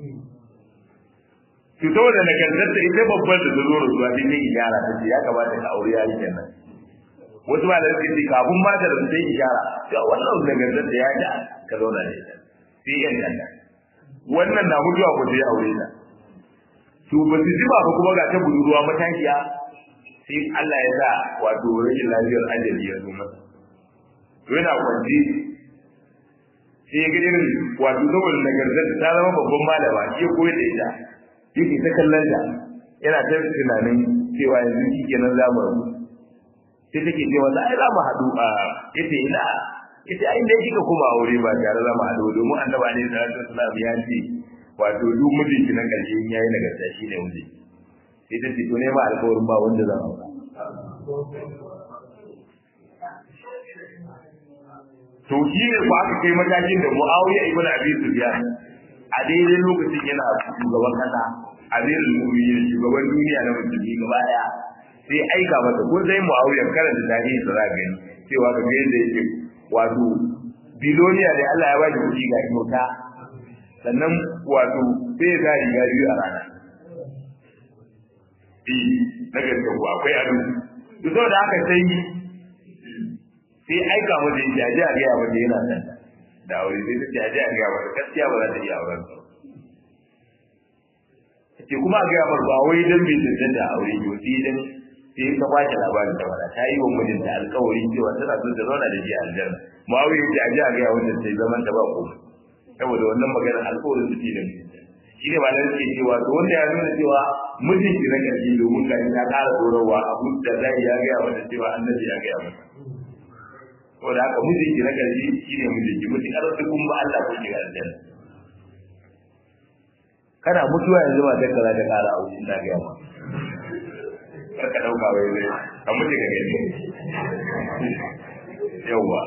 to to da nagartar ita babbar da zo ruwa din ne ijara ta ce ya kamata ka aure yayi kenan wasu ba da suke ce kafin ma da sai ijara to wannan nagartar da ya ja ka zauna da ita sai yan kanta wannan na mutuwa ko sai aure ta to ba su jima ba kuma ga ta budurwa matakiya sai Allah ya sa wato rashin lafiyar ajali ya zo masa to yana kwanci sai ya ga irin wato saboda nagartar ta zama babban malama shi ya koyar da ita yake ta kallon ta yana ta tunanin cewa yanzu shi kenan za mu rabu sai take ce masa ai za mu haɗu a yace ina yace ai dai kika kuma aure ba tare za mu haɗu domin annabi ne sallallahu alaihi wasallam ya ce wato duk mijinki na ƙarshe in yayi nagarta shi ne miji sai ta ce to ne ma alƙawarin ba wanda zan aura to shi ne ko aka kai matakin da Muawiya ibn Abi Sufyan a daidai lokacin yana shugaban kasa amirul mu'minin shugaban duniya na musulmi gaba daya sai aika masa ko sai Muawiya karanta tarihi da zaka gani cewa ga yadda yake wato biloniya da Allah ya bashi kuɗi ga kyauta sannan wato sai ya zari ga biyu a rana eh na gaske ko akwai ado to saboda haka sai sai aika mata yake aje a gaya mata yana san da aure sai ta ce aje a gaya mata gaskiya ba za ta iya auren ta ce kuma a gaya mata ba wai dan bai tantance da aure ko sai dan sai ka kwace labarin ta wala ta yi wa mijinta alƙawari cewa tana so ta zauna da shi a aljanna muawiya ya ce aje a gaya wanda sai zaman ta ba komai saboda wannan maganar alƙawarin su ce da mijinta shi ne malamai suke cewa to wanda ya nuna cewa mijinki na ƙarshe domin ga ta ƙara tsorawa abu da zai ya gaya mata cewa annabi ya gaya mata saboda haka mijinki na ƙarshe shi ne mijinki mutum ƙarar kun ba Allah ko shiga aljanna kana mutuwa yanzu ma ta kaza ta ƙara a wucin na gaya ma kar ka ɗauka wai zai ka mutu ka gani yawwa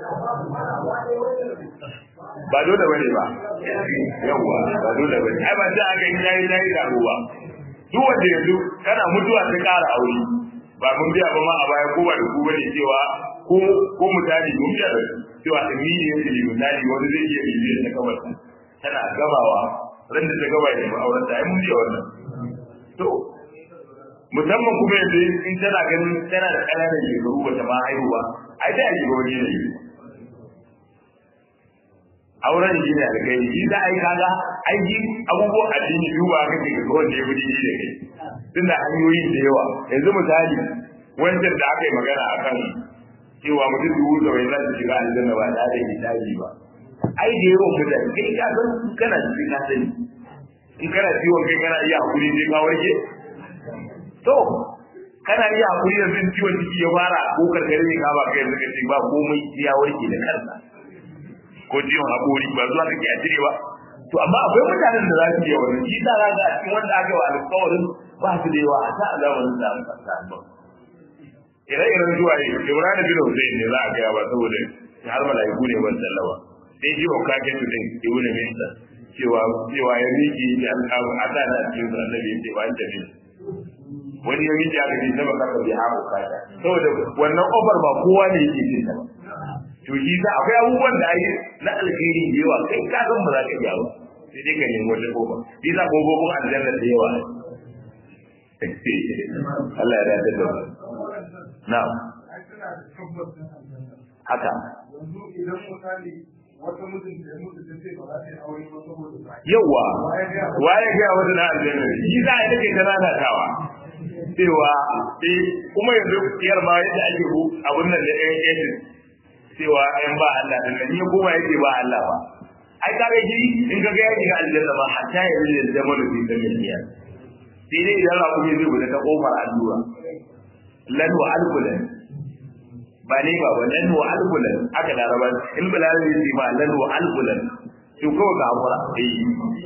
ba dole bane ba yawwa ba dole bane ai ba sai aka yi yayi yayi da ruwa duk wanda yanzu kana mutuwa ta ƙara aure ba mun biya ba ma a baya ko ba da ku bane cewa ko ko misali mun biya da cewa immediately misali wani zai iya bibiyar ta kawai tana gabawa ran da ta gaba da mu auren ta ai mun biya wannan to musamman kuma yanzu in tana ganin tana da ƙananan shekaru ba ta ma haihuwa ai da ake ga wani ne auren shi ne da kai shi za a yi kaga aiki abubuwan addini duba kake ga wanda ya fi da kai tunda hanyoyi da yawa yanzu misali wancan da aka yi magana a kan cewa mutum dubu da wai za su shiga aljanna ba tare da hisabi ba ai da yawan mutane kai ka san kana cikin ka sani in kana ciwon kai kana iya hakuri sai ka warke to kana iya hakuri yanzu ciwon ciki ya fara ko karkare ne ka ba kai yanzu kace ba komai ya warke da kansa ko ciwon hakuri ba zuwa kake a cire ba to amma akwai mutanen da za su iya wannan shi da za ga cikin wanda aka yi wa alƙawarin ba su da yawa a ta zamanin da aka sa ba ire-iren zuwa yi Ibrahim bin Hussein ne za a gaya ba saboda har malaiku ne ban sallawa sai ji wa kake su din ibnu Minsa cewa cewa ya miki ya alƙawu a da da cikin annabi ya ce ba ta bin wani ya miki aka ce sama kaka bi haƙo kaka saboda wannan ofar ba kowa ne yake cin ta ba to shi sa akwai abubuwan da ai na alkhairi da yawa kai ka san ba za ka iya ba sai dai ka nemi wata kofa shi sa kofofin aljanna da yawa Allah ya dace da na'am haka yanzu idan misali wata mutum da ya mutu ta ce ba za ta yi aure ba saboda ba yawa waye ga wata na aljanna shi za a take ta nanatawa cewa eh kuma yanzu yar ma yadda ake ku abun nan da ɗayan ƙetin cewa ɗayan ba Allah din nan ya koma yake ba Allah ba ai kaga shi in ka ga ya shiga aljanna ba hatta ya yi da zama da fitan miliya sai dai idan ra kuma zai gudu ta kofar allura lan wa alkulan ba ne ba ba lan wa alkulan aka laraba in bilal ne ce ba lan wa alkulan to kawai ka hakura eh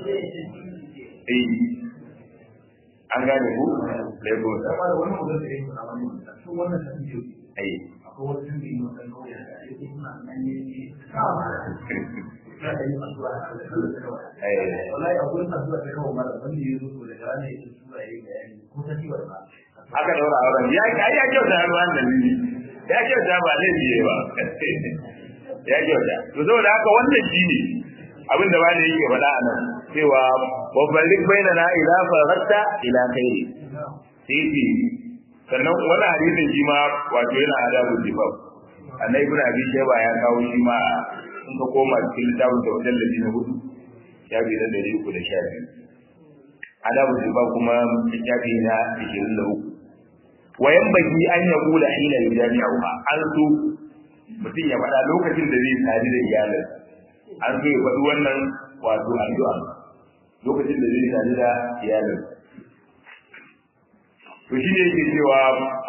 eh an gane ku lego da da wani mutum da ya yi kuna wani mutum sun wannan ta fiye ai akwai wani sun da yi wannan kauye da ya yi suna nan ne ne kama da ya yi addu'a a kan da kawai eh wallahi akwai addu'a ta kawai mara wanda ya zo daga ranar ya ce sura ya yi bayani ko ta ciwon ba aka daura auren ya ya kyauta ruwan da ni ya kyauta ba laifi yayi ba ya kyauta to saboda haka wannan shine abin da bani yake faɗa a nan cewa babballik bainana ila faratta ila khairi sai ce sannan wani hadisin shi ma wato yana adabu jibab annabi ibn abi shayba ya kawo shi ma in ka koma cikin littafin da wajen lafi na hudu ya bi da dari uku da sha biyu adabu jibab kuma littafi na ishirin da uku wayan baki an ya kula hina ya jami'a an so mutum ya faɗa lokacin da zai sadu da iyalin an so ya faɗi wannan wato addu'a lokacin da zai sadu da iyalin to shi ne yake cewa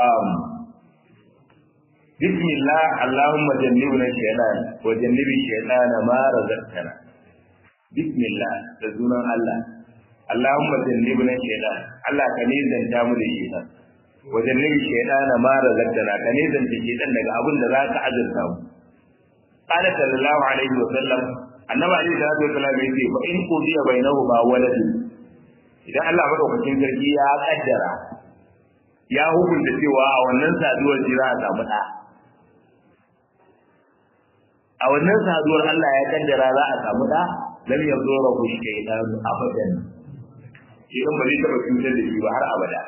bismillah allahumma jannibna shaytan wa jannibi shaytana ma razaqtana bismillah da sunan Allah allahumma jannibna shaytan Allah ka ne zanta mu da shaytan wa jannibi shaytana ma razaqtana ka ne zanta shaytan daga abin da za ka azurta mu qala sallallahu alaihi wa sallam annabi alaihi salatu wa sallam yace fa in qudiya bainahu ma waladun idan Allah madaukakin sarki ya kaddara ya hukunta cewa a wannan saduwar jira a samu ɗa a wannan saduwar Allah ya kaddara za a samu ɗa lam yazura ku shaytan abadan idan ba zai taɓa cutar da shi ba har abada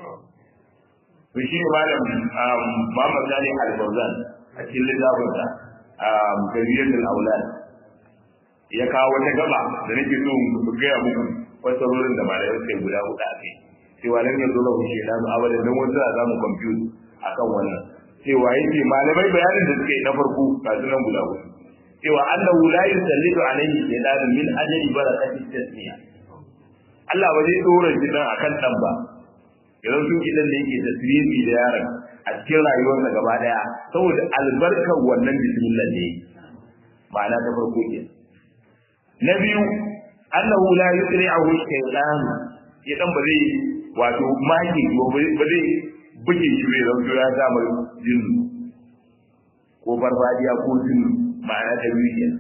to shi ne malam Muhammad Salih Al-Fawzan a cikin littafinsa Tarbiyyatul Aulad ya kawo wata gaba da nake so mu gaya muku fasarorin da malamai suka yi guda huɗu a kai cewa lam yanzu lahu shaytanu abadan dan wanda za mu confuse akan wannan cewa yake malamai bayanin da suka yi na farko ga sunan guda hudu cewa annahu la yusallitu alayhi shaytanu min ajli barakati tasmiya Allah ba zai dora shi dan akan dan ba idan sun kidan da yake tasbihi da yaron a cikin rayuwarsa gaba daya saboda albarkar wannan bismillah ne ma'ana ta farko ke na biyu annahu la yusri'uhu shaytanu idan ba zai wato maki ba zai buge shi bai zauto ya samu jinnu ko farfadiya ko jinnu ma'ana ta biyu kenan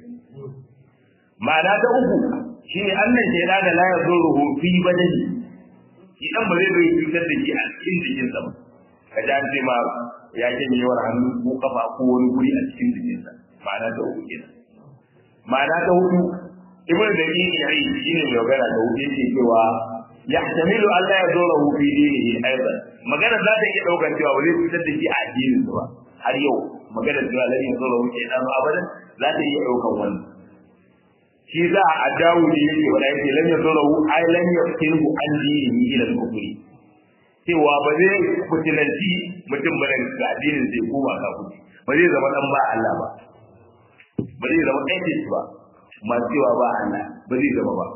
ma'ana ta uku shine annan shaida da la yazuruhu fi badani idan ba zai bai cutar da shi a cikin jikinsa ba ka ji an ce ma ya yawar hannu ko kafa ko wani guri a cikin jikinsa ma'ana ta uku kenan ma'ana ta hudu ibn da yi yayi shine mai magana da hudu yake cewa yahtamilu an la yaduruhu fi dinihi aidan magana za ta iya daukar cewa ba zai fitar da shi a addinin ba har yau magana cewa la yaduruhu ke dan abadan za ta iya daukar wannan shi za a dawo ne yake wala yake lam yaduruhu ay lam yaftinhu an dinihi ila al-kufri cewa ba zai fitinanci mutum ba daga addinin zai koma kafiri ba zai zama dan ba Allah ba ba zai zama atheist ba masu cewa ba Allah ba zai zama ba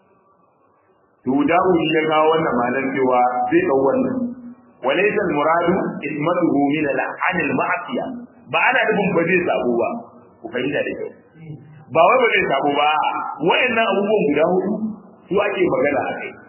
to dawo shi ya kawo wannan malan cewa zai dau wannan walaysa al-muradu ismatuhu min al-an al-ma'siya ba ana nufin ba zai sabo ba ku fahimta da kyau ba wai ba zai sabo ba wayannan abubuwan guda hudu su ake magana a kai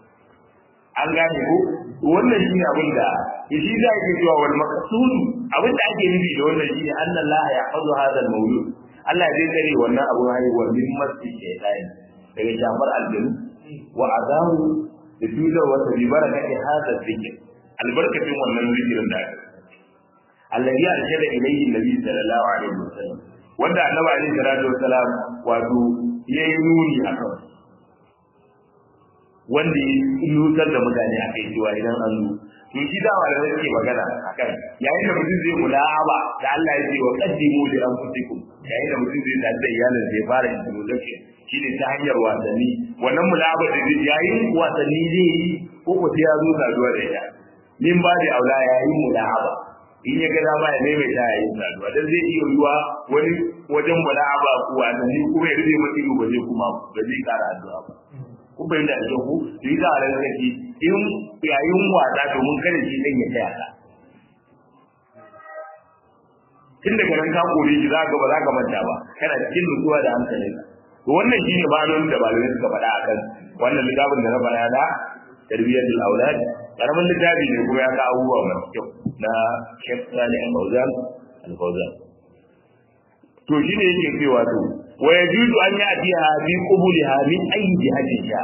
an gane ko wannan shine abin da shi za ke cewa wal maqsud abin da ake nufi da wannan shine anna Allah ya hazu hadha al-mawlud Allah zai tsare wannan abu haihuwar min masjid shaytan daga shafar aljanu wa azamu da tutar wata bi barakati hada zikr albarkatin wannan zikirin da aka alladhi arshada ilayhi nabi sallallahu alaihi wasallam wanda annabi alaihi salatu wasalam wato yayi nuni akan wanda ya nutsar da mutane a kai cewa idan an zo to shi da wanda yake magana akan yayin da mutum zai mula'aba da Allah ya ce wa qaddimu li anfusikum yayin da mutum zai da iyalin zai fara introduction shine ta hanyar wasanni wannan mula'aba da zai yayin wasanni zai yi ko ko sai ya zo saduwa da ita min ba da aula yayin mula'aba in ya ga dama ya maimaita yayin saduwa dan zai iya yiwa wani wajen mula'aba ko wasanni kuma ya rufe masa ido ba zai kuma ba zai kara addu'a ba kun bai da ake ku yi da ran kake in yayin wasa domin kada shi dan ya taya ka tun daga nan ka kore shi zaka ba zaka manta ba kana cikin nutsuwa da hankali to wannan shine ma'anonin da malamai suka faɗa akan wannan littafin da na faɗa da tarbiyatul aulad karamin littafi ne kuma ya ka abubuwa masu kyau na Sheikh Salih Al-Fawzan Al-Fawzan to shine yake cewa to wa yajuzu an ya'tiha bi qubulha min ayi jihatin sha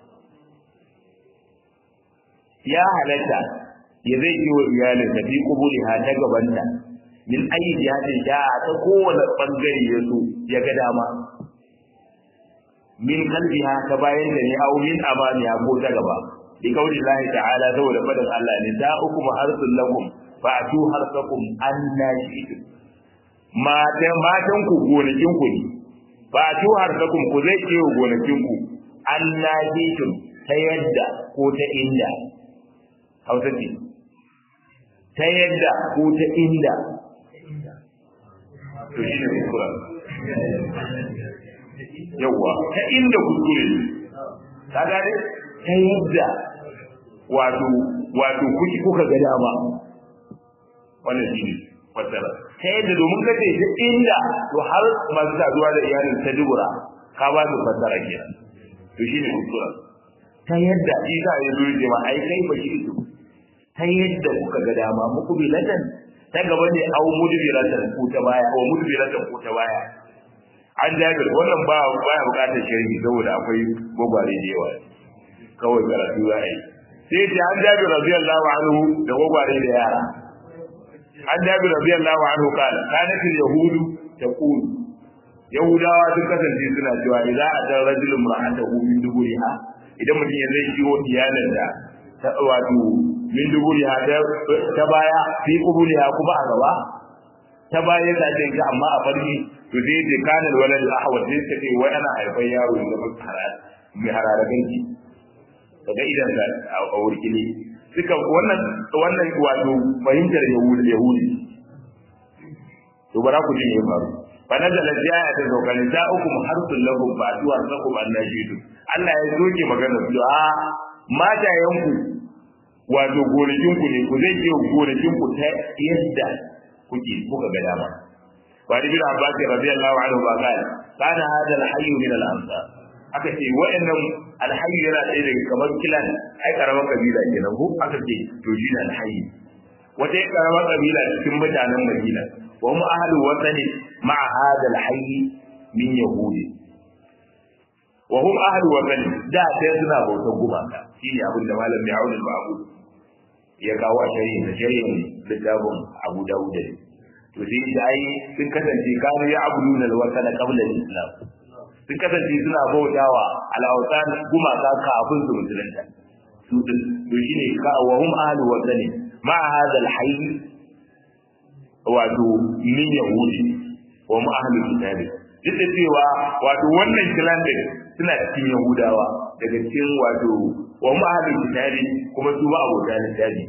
ya halatta ya zai yi wa iyalin da bi qubulha ta gabanta min ayi jihatin sha ta kowane bangare ya so ya ga dama min kalbiha ta bayan da ne au min amaniya ko ta gaba bi kauli Allah ta'ala saboda fadin Allah ne da ukum harsul lakum fa'tu harsakum anna shi'tum matan matan ku gonakin ku ne ba tu harsakum ku zai ce gonakin ku Allah jitum ta yadda ko ta inda Hausa ce ta yadda ko ta inda to shi ne kuskura yawa ta inda kuskure ta gane ta yadda wato wato kuki kuka ga dama wannan shi ne fassara ta yadda domin ka ce ta inda to har masu saduwa da iyalin ta dubura ka ba su fassara kenan to shine kuskura ta yadda shi za ya zo ce ma ai kai ba shi ito ta yadda kuka ga dama muku bilatan ta gaba ne au mudbiratan ko ta baya au mudbiratan ko ta baya an jabir wannan ba baya bukatar sharhi saboda akwai gwagware da yawa kawai karatu za a yi sai ce an jabir radiyallahu anhu da gwagware da yara an jabi radiyallahu anhu qala kanat al-yahudu taqul yahudawa sun kasance suna cewa idza ata rajulun ra'atahu min duburiha idan mutum ya zai ciwo iyalin da ta wato min duburiha ta baya fi qubuliha kuma a gaba ta baya ta ce ga amma a farki to dai da kana walad al-ahwad sai ta ce wai ana haifar yaro da harar mai hararagan ki daga idan da a wurkili suka wannan wannan wato fahimtar yahudi yahudi to bara ku ji ne faru fa nazala jaya ta zaukalin ta uku harsul lakum fa tuwa sakum annashidu Allah ya soke magana su a matayenku wato gonakin ku ne ku zai je gonakin ku ta yadda kuke kuka ga dama wa ibn abbas radiyallahu anhu ba kana kana hada al-hayy min al-ansar aka ce wa'annan alhayyu yana ɗaya daga kamar kilan ai karamar kabila kenan ko aka ce to shi ne alhayyu wata karamar kabila cikin mutanen madina wa mu ahlu wasani ma'a hada alhayyi min yahudi wa hum ahlu wasani da sai suna bautar gumaka shine abin da malam Ya'ud al-Ma'bud ya kawo a shari'in da shari'in littafin Abu Dawud to sai dai sun kasance kanu ya abuduna al-wasana qabla al-islam sun kasance suna bautawa al'autan gumaka kafin su musulunta su din to shine ka wa hum ahlu wadani ma hadha al-hayy wato min yahudi wa mu ahlu kitabi duk da cewa wato wannan kilan din suna cikin yahudawa daga cikin wato wa mu ahlu kitabi kuma su ba abota littafi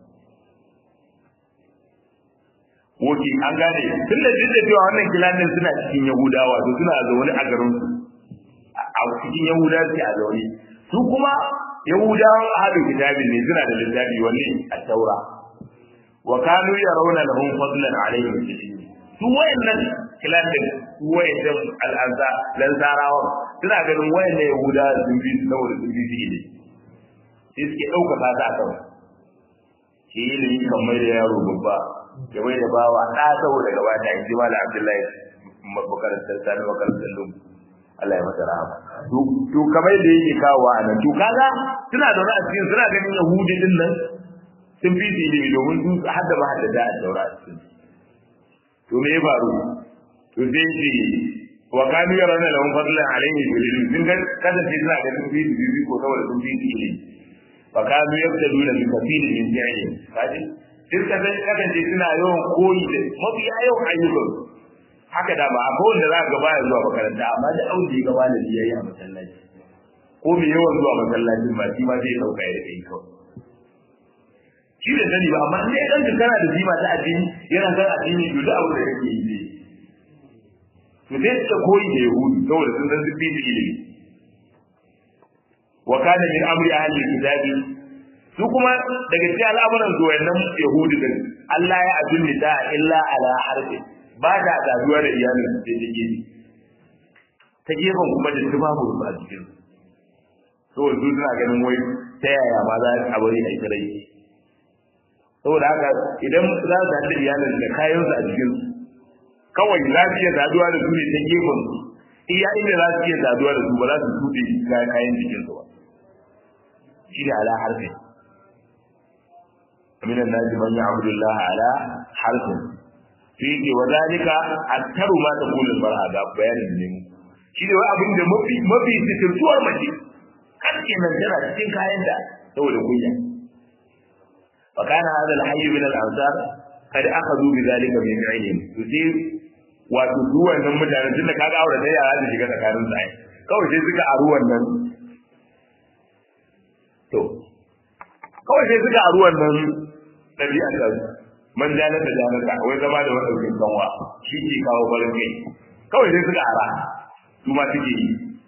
Woki an gane tun da duk da cewa wannan kilanin suna cikin Yahudawa to suna zaune a garin su a cikin Yahudawa suke a zaune su kuma Yahudawan ahadu kitabin ne suna da littafi wanne a taura wa kanu yarawna lahum fadlan alaihim su wayannan kilanin su wayannan al'anza lansarawa suna ganin wayannan Yahudawa sun bi su saboda sun bi su ne sai suke ɗaukaka ta a kan shi ilimi kan mai da yaro babba ya mai da bawa ɗa saboda gaba da ji mala abdullahi makarantar sani makarantar lum Allah ya masa rahama to kamar da yake kawo a nan to kaga suna da wani cikin suna ganin yahudi din nan sun fi su ilimi domin su hadda ba hadda da a daura a cikin to me ya faru to sai ce wa kanu yarana lahum fadlan alayhi bil ilm sun ga kasance suna da sun fi bibi ko saboda sun fi ilimi fa kanu yabtaduna bi kafirin min fi'li kaji duk ka san kasance suna yawan koyi da mafi yawan ayyukan haka da ba a ko wanda za ka baya zuwa makaranta amma da aure ya gaba da biyayya a masallaci ko mai yawan zuwa masallacin ba shi ma zai dauka ya kai kawai shi da sani ba amma in dai kanka kana da jima ta addini yana san addini to da abu da kake yi ne to sai suka koyi da yahudu saboda sun san duk bibi ilimi wa kana min amri ahli kitabi su kuma daga cikin al'amuran su wayannan yahudu din Allah ya ajunni ta illa ala harfi ba da saduwa da iyalin su sai take ta gefen kuma da tubabu ba a cikin saboda su suna ganin wai ta yaya ma za a bari a yi rai saboda haka idan za su haɗa iyalin da kayansu a cikin su kawai za su iya saduwa da su ne ta gefen su iya inda za su iya saduwa da su ba za su tuɗe kayan jikin su ba shi ne ala harfin من الناس من يعبد الله على حرف فيه وذلك أكثر ما تقول المرأة ده بيان النمو shi ne wai abin da mafi mafi sitirtuwar mace kan kenan tana cikin kayan da saboda kunya fa kana hadha al-hayy min al-ansar kad akhadhu bi dhalika min ilm to sai wato su wannan mutane tun da kaga aure da yara da shiga tsakanin su ai kawai sai suka aru wannan to kawai sai suka aru wannan dabi'a ta man jalar da jalar ta wai zama da wadaukin kanwa shi ke kawo farin kai kawai sai suka ara su ma suke yi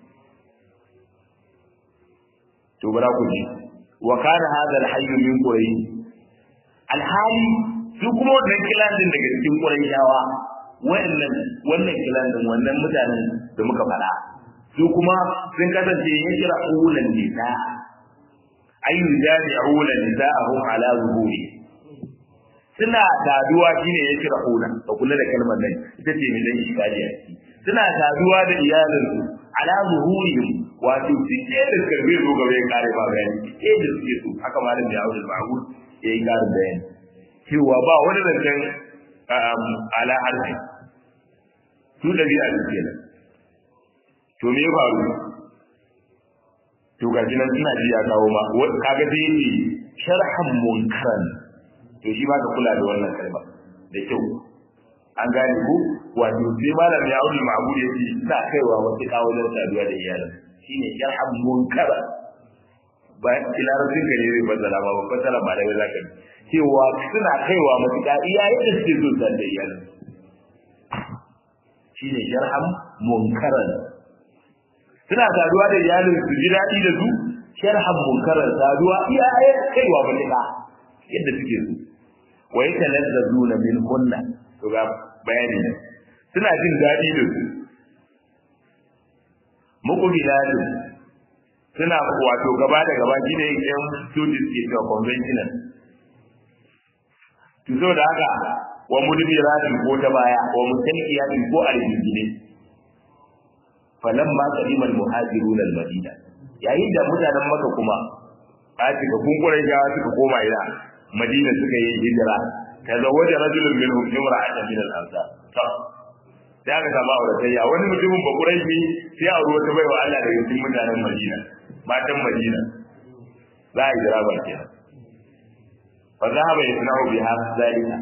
to bara ku ji wa kana hadha al-hayy min quraish alhali su kuma wannan kilan din daga cikin qurayshawa wannan wannan kilan din wannan mutanen da muka fada su kuma sun kasance yin kira ulan nisa ayu jami'una nisa'ahum ala zuhuri suna saduwa shine ya kira ulan ka kula da kalmar nan ita ce mai dan shikariya suna saduwa da iyalinsu ala zuhurihim wato cike da karbe zo gaba ya kare ba bayani cike da suke so haka malam da Abdul Mahmud ya yi karin bayani cewa ba wani zancen ala harfi su da biya da kenan to me ya faru to ga nan suna ji ya kawo ma kaga sai yi sharhan munkaran to shi ba ka kula da wannan kalma da kyau an gane ku wato sai malam ya auri ma'bud ya ce ina kaiwa wasu kawo da saduwa da iyalin shine sharhan munkara ba tilarabin ka ne zai fassara ma ba fassara ma da wai zaka cewa suna kaiwa matuƙa iyayen da suke so da iyalin shine sharhan munkaran suna saduwa da iyalin su ji daɗi da su sharhan munkaran saduwa iyayen kaiwa matuƙa yadda suke so wa yatalazzazuna min hunna to ga bayani ne suna jin daɗi da su muku bilalin suna wato gaba da gaba shi ne yan students ke ga conventional to so da haka wa mudbiratin ko ta baya wa mutalqiyatin ko aljingine falamma qadimal muhajirun almadina yayin da mutanen maka kuma a cika kunkuren jawa suka koma ina madina suka yi hijira tazawwaja rajulun minhum imra'atan min al-ansar to da aka samu auratayya wani mutumin ba quraishi sai a ruwa ta bai wa Allah daga cikin mutanen Madina matan Madina za a jira ba ke fa zahaba yasna'u biha zalika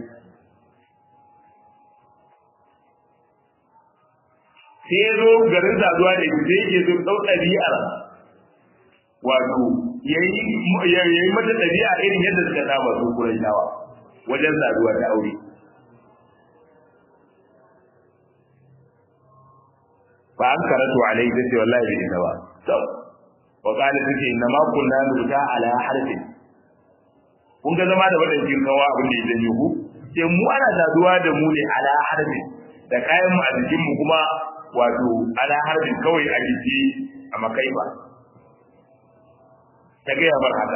sai ya zo garin saduwa da ita sai yake zo ɗau ɗabi'ar wato yayi mata ɗabi'a irin yadda suka saba su Qurayshawa wajen saduwa da aure fa an karatu alai da ce wallahi bai ita ba to wa qala take inna ma kunna nuta ala harfin kun ga zama da wadannan kawa abin da yake ku sai mu ana saduwa da mu ne ala harfin da kayan mu a jikin mu kuma wato ala harfin kawai a jiki a makai ba ta gaya bar haka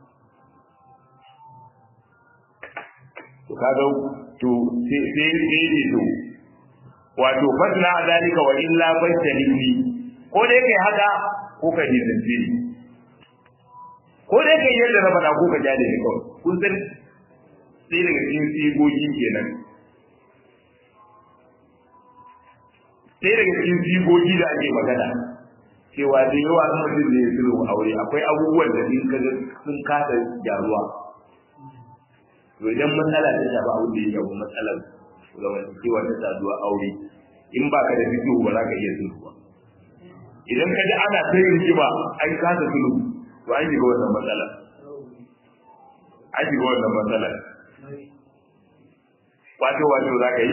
to kaga to sai sai sai to wato fasna zalika wa illa fastanibni ko dai kai haka ko ka ji zance ni ko dai kai yadda na faɗa ko ka jade ni kawai kun san sai daga cikin sigogi kenan sai daga cikin sigogi da ake magana cewa da yawa an mutum da ya sulhu aure akwai abubuwan da in kaga sun kasa gyaruwa to idan matsala ta shafi abin da ya shafi matsalar zamantakewa ta saduwa aure in ba ka da fito ba za ka iya sulhu ba idan ka ji ana ta yin rigima an kasa sulhu to an shiga wannan matsala an shiga wannan matsala wato wato za ka yi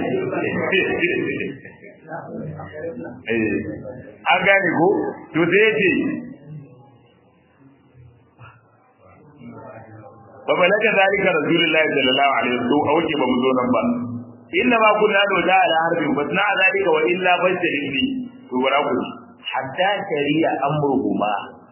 an gane ko to sai ya ce ba balaga zalika rasulullahi sallallahu alaihi wasallam a wuce ba mu zo nan ba inna ma kunna do da ala harbin basna zalika wa illa bashari to bara ku hatta shari'a amruhuma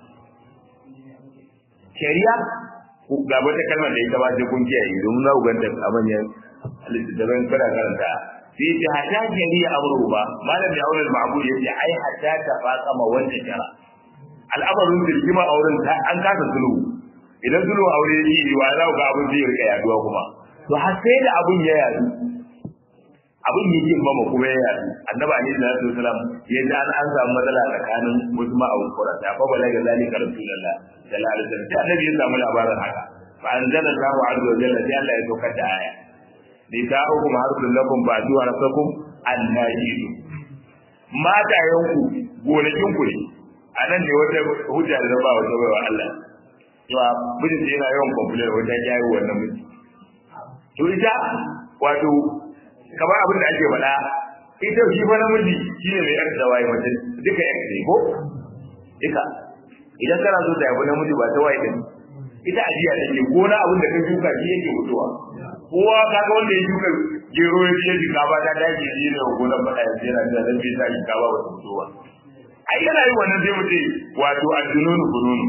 shari'a ku ga wata kalmar da ita ba sai kun kiyaye don za ku ganta a manyan littattafan kada karanta sai ce hatta shari'a amruhuma malam ya aure ma'bud yace ai hatta ta faqama wanda shara al'amarin dirgima auren ta an kasa sulhu idan sulhu aure yi wa za ku ga abin zai rika yaduwa kuma to har sai da abun ya yadu abin yi yin mama kuma ya yadu annabi alaihi salatu wasalam ya ji an an samu matsala tsakanin wasu ma'aun qurata fa balaga zalika rasulullah sallallahu alaihi wasallam sai annabi ya samu labarin haka fa anzala Allahu azza wa jalla sai Allah ya saukar da aya nisa'ukum harsun lakum ba'du harsakum annajidu mata yanku gonakin ku ne anan ne wata hujja da ba wata baiwa Allah cewa mijin yana yawan complain wajen yayi wannan miji to ita wato kamar abin da ake faɗa ita shi fa namiji shi ne mai yarda waye mace duka yarda ne ko duka idan kana so ta yabi namiji ba ta waye din ita ajiya take ko na abin da ka shuka shi yake fitowa kowa kaga wanda ya shuka gero ya je shi gaba ta dace shi ne gonar faɗa ya tsira da dan bai sa shi gaba ba fitowa ai yana yi wannan sai mu ce wato addununu bununu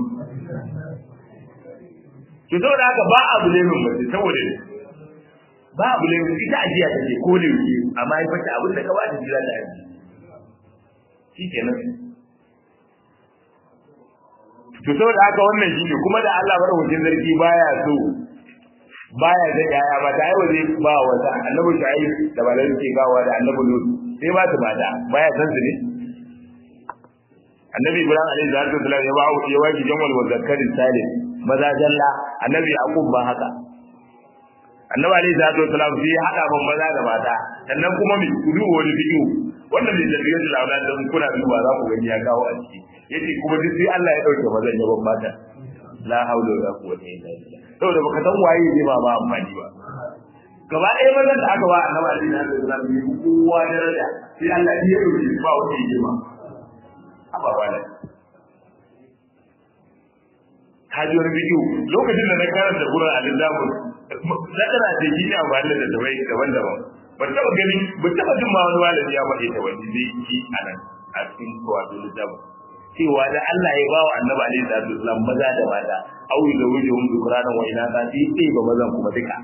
to saboda haka ba abu ne mun mace saboda ba abu ne ita ajiya ta ce ko da yake amma ya fata abin da ka bata jira da aji shikenan to saboda haka wannan shi ne kuma da Allah madaukakin sarki baya so baya da yaya ba ta aiwa zai ba wata annabi shu'aib da balai ke gawa da annabi lut sai ba su mata baya san su ne annabi ibrahim alaihi salatu wasallam ya ba ya waki jamal wa zakarin salim maza jalla annabi yaqub ba haka annabi alaihi salatu wasalam sai ya hada ban maza da mata sannan kuma mi kudu wani bidiyo wannan da tarbiyar da launa da kuna duba za ku gani ya kawo a ciki yace kuma duk sai Allah ya dauke mazan ya ban mata la haula wala quwwata illa billah saboda baka san waye ne ba ba amfani ba gaba ɗaya mazan da aka ba annabi alaihi salatu wasalam ne kowa daraja sai Allah ya dauke ba wani hikima haba wala kaji wani bidiyo lokacin da na karanta gurin alizamun zakara da shi ne amfani da tabai daban-daban ba taɓa ganin ba taɓa jin ma wani malami ya faɗi ta wani zai yi a nan a cikin wato littafin cewa da Allah ya ba wa annabi alaihi salatu wasallam maza da mata auri da wuce hun zukurana wa ina ta sai sai ba mazan kuma duka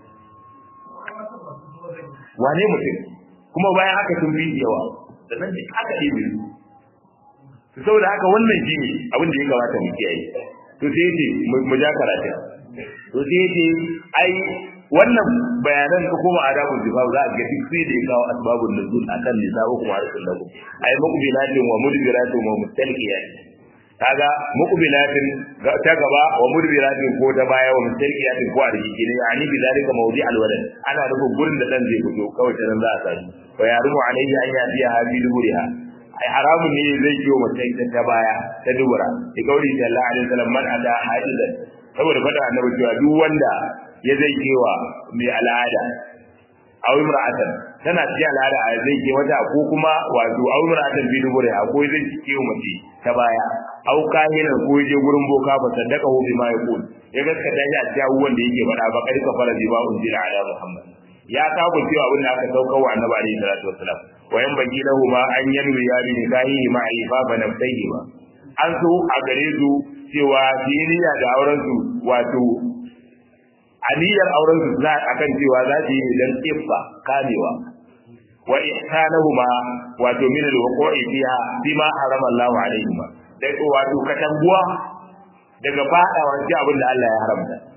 wane mutum kuma bayan haka sun bi yawa sannan duk aka ɗebe su saboda haka wannan shi ne abin da ya kamata mu kiyaye to sai yace mu ja karatu to sai yace ai wannan bayanan ka koma adabul zifaf za a ga duk sai da ya kawo asbabun nuzul akan nisabu kuma harsun lakum ai muqbilatin wa mudbiratin wa mustalqiyat kaga muqbilatin ta gaba wa mudbiratin ko ta baya wa mustalqiyatin ko a rike ne yani bi zalika mawdi al walad ana nufin gurin da dan zai fito kawai ta nan za a sani wa yarumu alayhi an yatiya habi duburiha ai haramun ne zai kiyo mace ta baya ta dubura da kauri sallallahu alaihi wasallam man ada hadidan saboda fada annabi cewa duk wanda ya zai kewa mai al'ada aw imra'atan tana cikin al'ada a zai ke wata ko kuma wato aw imra'atan bi dubure ko zai kewa mace ta baya aw kahinan ko je gurin boka ba sadaka hu bima yaqul ya gaskata shi a cikin abubuwan da yake faɗa ba kai ka fara bi ba unzila ala muhammad ya kawo cewa abin da aka saukar wa annabi alaihi salatu wassalam wa yan bagi lahu ma an yanwi ya bi nikahi ma aifa fa nafsihi ba an so a gare su cewa diniya da auren su wato aniyar auren su za akan cewa za su yi dan iffa kamewa wa ihsanahuma wato min alwaqi fiha bima harama Allahu alaihima da wato katanguwa daga fadawa ji abin da Allah ya haramta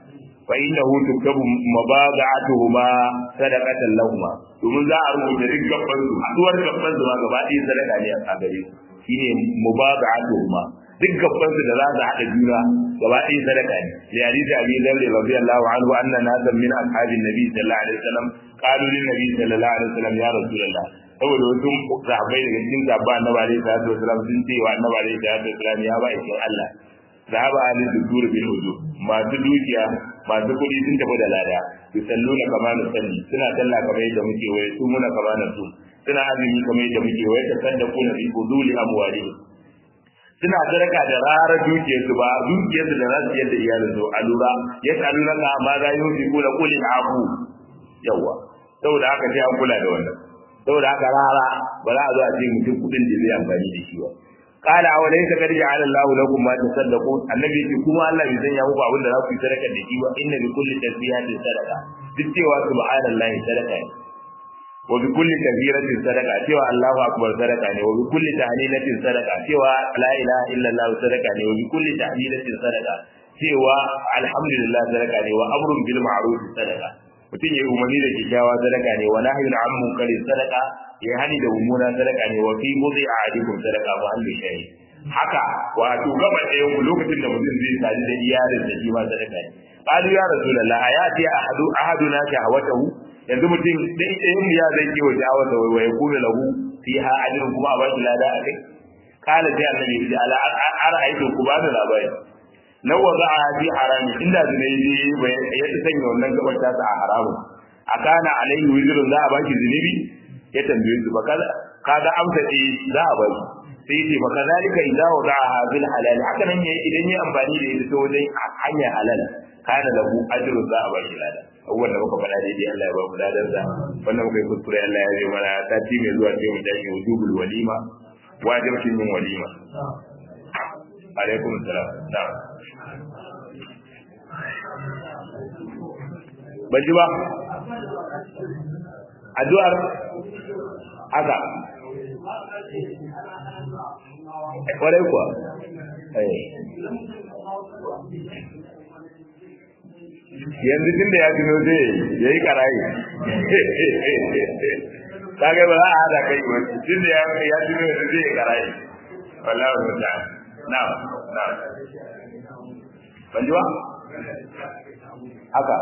fa innahu tuktabu mabada'atuhuma sadaqatan lahumma domin za a rubuta duk gaban su haduwar gaban su ma gaba ɗaya sadaka ne a gare su shine mubada'atuhuma duk gaban su da za su haɗa juna gaba ɗaya sadaka ne li hadisi abi dharr radiyallahu anhu anna nasan min ashabin nabi sallallahu alaihi wasallam qalu lin nabi sallallahu alaihi wasallam ya rasulullah saboda wasu sahabbai daga cikin sahabba annabi alaihi salatu wasallam sun ce wa annabi alaihi salatu wasallam ya ba ikin Allah zahaba ahli dudur bil wudu masu dukiya masu kuɗi sun tafi da lada yusalluna kama nusalli suna sallah kamar yadda muke waye su muna kama na su suna azumi kamar yadda muke waye tasaddaquna bi fuduli amwalihim suna sadaka da rarar dukiyarsu ba dukiyarsu da za su yadda iyalin su a lura ya tsalu na ka ma za yi ko da kulin abu yawa saboda haka sai an kula da wannan saboda haka rara ba za a zo a ce mutum kudin da zai amfani da shi ba qala aw laysa qad ja'ala Allahu lakum ma tasaddaqun annabi ce kuma Allah bai sanya muku abin da za ku yi sadaka da shi ba inna bi kulli tasbihatin sadaqa duk cewa subhanallahi sadaqa ne wa bi kulli kabiratin sadaqa cewa Allahu akbar sadaqa ne wa bi kulli tahlilatin sadaqa cewa la ilaha illa Allah sadaqa ne wa bi kulli tahlilatin sadaqa cewa alhamdulillah sadaqa ne wa amrun bil ma'ruf sadaqa mutum ya umarni da kyakkyawa sadaka ne wa nahyun an munkarin sadaka ya hani da mummuna sadaka ne wa fi mudhi ahadikum sadaka ba hannu shayi haka wato gaba ɗaya ku lokacin da mutum zai sadu da iyalin da shi ma sadaka ne qalu ya rasulullah ayati ahadu ahaduna shahawatahu yanzu mutum dai ɗayan ya zai kewa sha'awar da wai kuma lahu fiha ajrun kuma a bashi lada a kai kala sai annabi ya ce ala ara'aytu ku ba da labari law wada'a fi harami inda zunubi bai ya sanya wannan gabar ta a haramun akana alaihi wizrun za a baki zunubi ya tambaye su baka kaga amsa ce za a baki sai ce baka zalika idza wada'a bil halal haka nan yayi idan yayi amfani da ita wajen hanyar halal kana lahu ajrun za a baki lada abubuwan da muka faɗa daidai Allah ya ba mu ladan sa wannan muka yi kuskure Allah ya zai mana sati mai zuwa sai mu tashi wujubul walima wajibcin yin walima alaikum salam na'am ban ji ba addu'ar haka kwarai kuwa yanzu tun da ya tuno zai ya yi karayi ta ga ba za a hada kai ba tun da ya tuno yanzu zai yi karayi wallahu ta'ala na'am na'am ban ji ba haka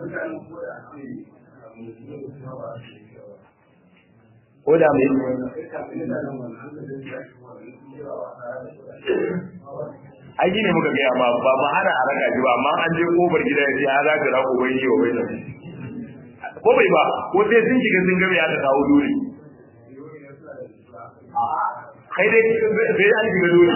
ko da mai ai ne muka gaya ba ba ma hana a raka shi ba amma an je kofar gida ya ce ya za ka rako bai yi wa bai ko bai ba ko sai sun shiga sun gabe aka kawo dole kai dai sai an shiga dole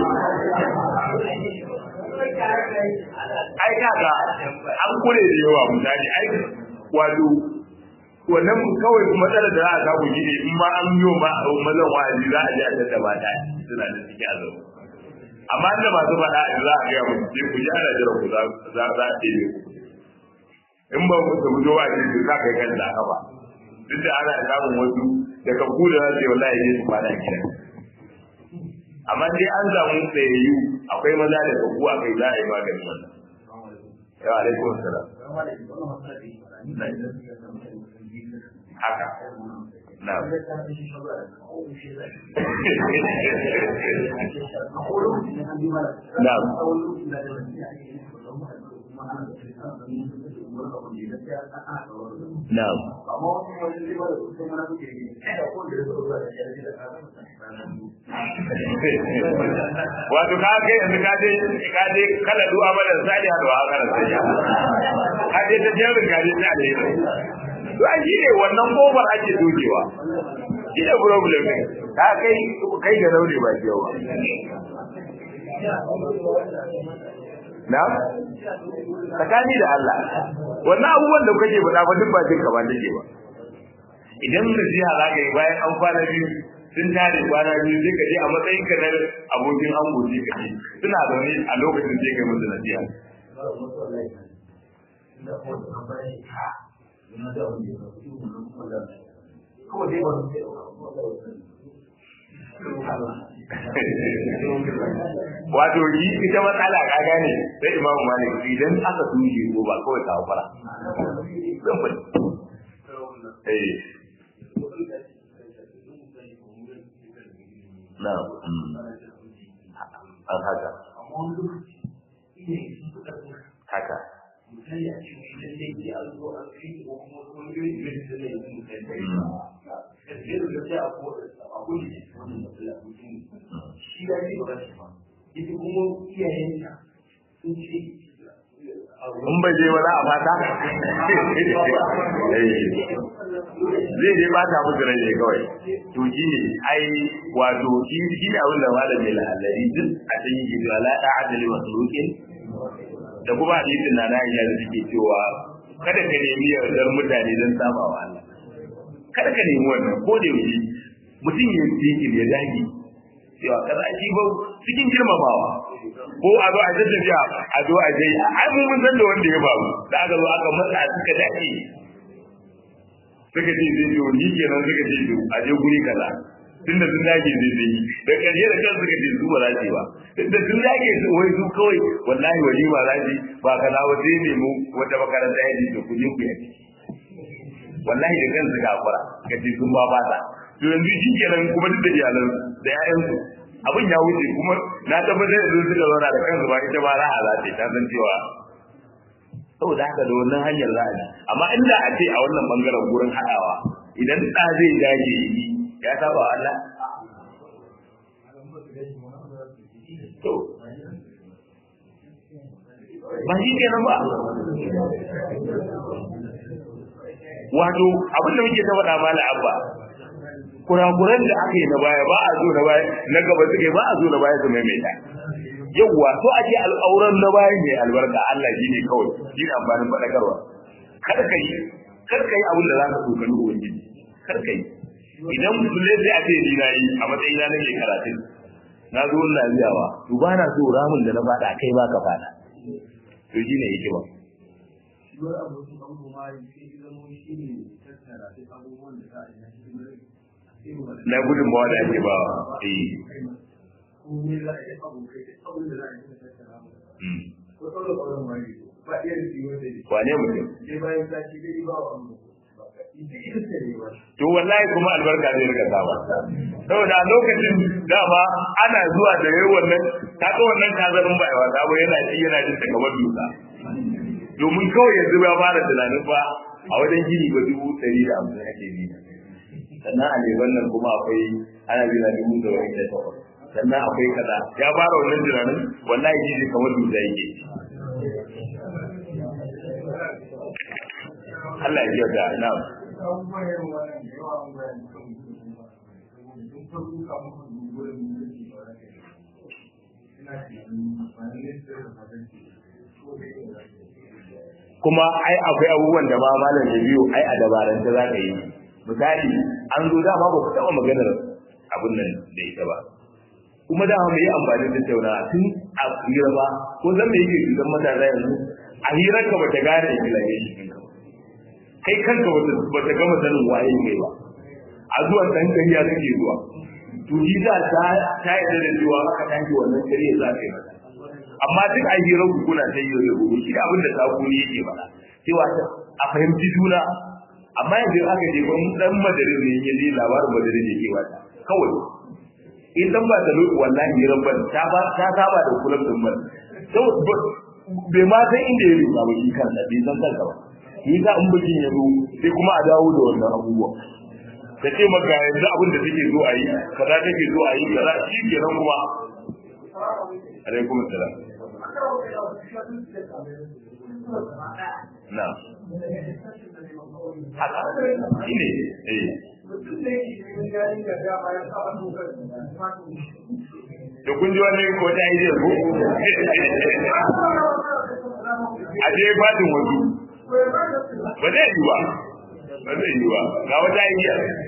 ai kaga an kure da yawa mutane ai wato wannan kawai matsalar da za a samu shi ne in ma an yi ma mazan wa'azi za a je a tattaba ta suna da suke a zau amma inda masu faɗa a za a gaya musu sai ku ji ana jira ku za za a ɗebe ku in ba ku tafi zuwa ce su za ka yi kan zaka ba duk da ana samun wasu da kan ku da za su yi wallahi ne su kwana gida amma dai an samu tsayayyu akwai maza da kagu a kai za a yi maganin wannan yawa alaikum salam haka na na na wato ka kai yanzu ka je ka je kala du'a madan sani ha du'a kana sai ka je ta jerin ka je ta alheri to a shi ne wannan kofar ake dokewa shi ne problem ne ka kai kai ga laure ba ke yawa na tsakani da Allah wannan abubuwan da kake faɗa ba duk ba jin ka ba take ba idan nasiha za ka yi bayan an kwana biyu sun tare kwana biyu sai ka je a matsayin ka na abokin an goce ka ce suna zaune a lokacin sai kai musu nasiha wato yi ita matsala ka gane sai imamu malik idan aka tushe ko ba kawai kawo fara zan fadi eh na an haka haka misali a cikin lallai sai an zo an fi ko kuma wani irin irin da zai yi mutum da ya kasance da sai a ko a gudu ne wannan matsala mutum shi ya ce ba shi ba ita kuma iyayenta sun ce in bai je wani a fata zai je ba ta musu rai ne kawai to shi ne ai wato shi shi ne abin da malam mai lahallari duk a can yi gido ala da adali wa sulukin da kuma hadisin na na iya da suke cewa kada ka nemi yardar mutane don saba wa Allah kada ka nemi wannan ko da yaushe mutum ya yi ya dage cewa kaza shi ba cikin girmamawa ko a zo a tattafiya a zo a je ai mun mun san da wanda ya faru da aka zo aka matsa suka dace suka ce zai zo ni kenan suka ce to a je guri kaza tunda sun dage zai zai da karshe da kan suka ce su ba za su ba da sun dage su wai su kawai wallahi wani ba za su ba kaza ba sai ne mu wata makaranta ya ce ku je ku yi wallahi da kansu ga fara kace sun ba ba ta to yanzu shi kenan kuma duk da iyalan da ƴaƴansu abin ya wuce kuma na tabbatar da suka zauna da kansu ba ita ba ra'a za ta ta san cewa saboda haka da wannan hanyar za a ji amma inda a ce a wannan bangaren gurin haɗawa idan ɗa zai dage ya saba wa Allah to ba shi kenan ba wato abin da muke ta faɗa mala abba kurakuran da aka yi na baya ba a zo na baya na gaba suke ba a zo na baya su maimaita yawwa to a ce al'auran na baya ne albarka Allah shi ne kawai shi ne amfanin faɗakarwa kar ka yi kar ka yi abin da za ka tsokani ubangiji kar ka yi idan musulai sai a ce ni na yi a matsayina na mai karatun na zo ina biyawa to ba na so ramin da na faɗa kai ba ka faɗa to shi ne hikima wani abokin abu ma sai ya zama shi ne tattara duk abubuwan da za a yi na hidimar na gudunmawa da ake ba eh komai za a yi abokai duk abin da za a yi na tattara mu ko ɗaura ƙwaron wani ba iya rufi wanda ne wane mutum sai bayan sati dai ba wa mu ita ita ce ne ba to wallahi kuma albarka zai rika saba saboda a lokacin dama ana zuwa da yayi wannan kaga wannan kazarin ba yawa sabo yana ci yana jin ta kamar dusa domin kawai yanzu ya fara tunanin fa a wajen gini ba dubu ɗari da hamsin ake bi sannan a leban nan kuma akwai ana bi na dubu da wani da takwas sannan akwai kaza ya fara wannan tunanin wallahi gini kamar dusa yake Allah ya kyauta na'am abubuwan yin wannan da yawa an bayan kan mutum ba sun farko kamun kan gugurin mutum ba da kai ina tunanin ba ne sai da ba zai ko da yin da kuma ai akwai abubuwan da ma malam ya biyo ai a dabarance za ka yi misali an zo dama ba ku taɓa maganar abin nan da ita ba kuma dama mai amfani da tattauna tun a hira ba ko zan me yake cutar matasa yanzu a hirar ka bata gane implementation ɗinka ba kai kanka bata bata gama sanin waye kai ba a zuwan ɗan kariya kake zuwa to shi za ta ta yarda da cewa aka tashi wannan kariya za ka yi mata amma duk a hirar ku kuna ta yi da gobe shi abin da sakuni yake faɗa cewa a fahimci juna amma yanzu aka je ban dan madarin ne ya je labarin madarin yake wata kawai in dan ba da lokaci wallahi hirar ban ta ba ta saba da kullum din ban to bai ma san inda ya rubuta ba shi kansa bai san kansa ba shi ka in bikin ya zo sai kuma a dawo da wannan abubuwa ka ce maka yanzu abin da take so a yi kaza take so a yi kaza shi kenan kuma alaikum assalam na haka shi ne eh da kun ji wani ko ta yi zai ko a je fatin wasu ba zai yi ba ba zai yi ba ga wata yi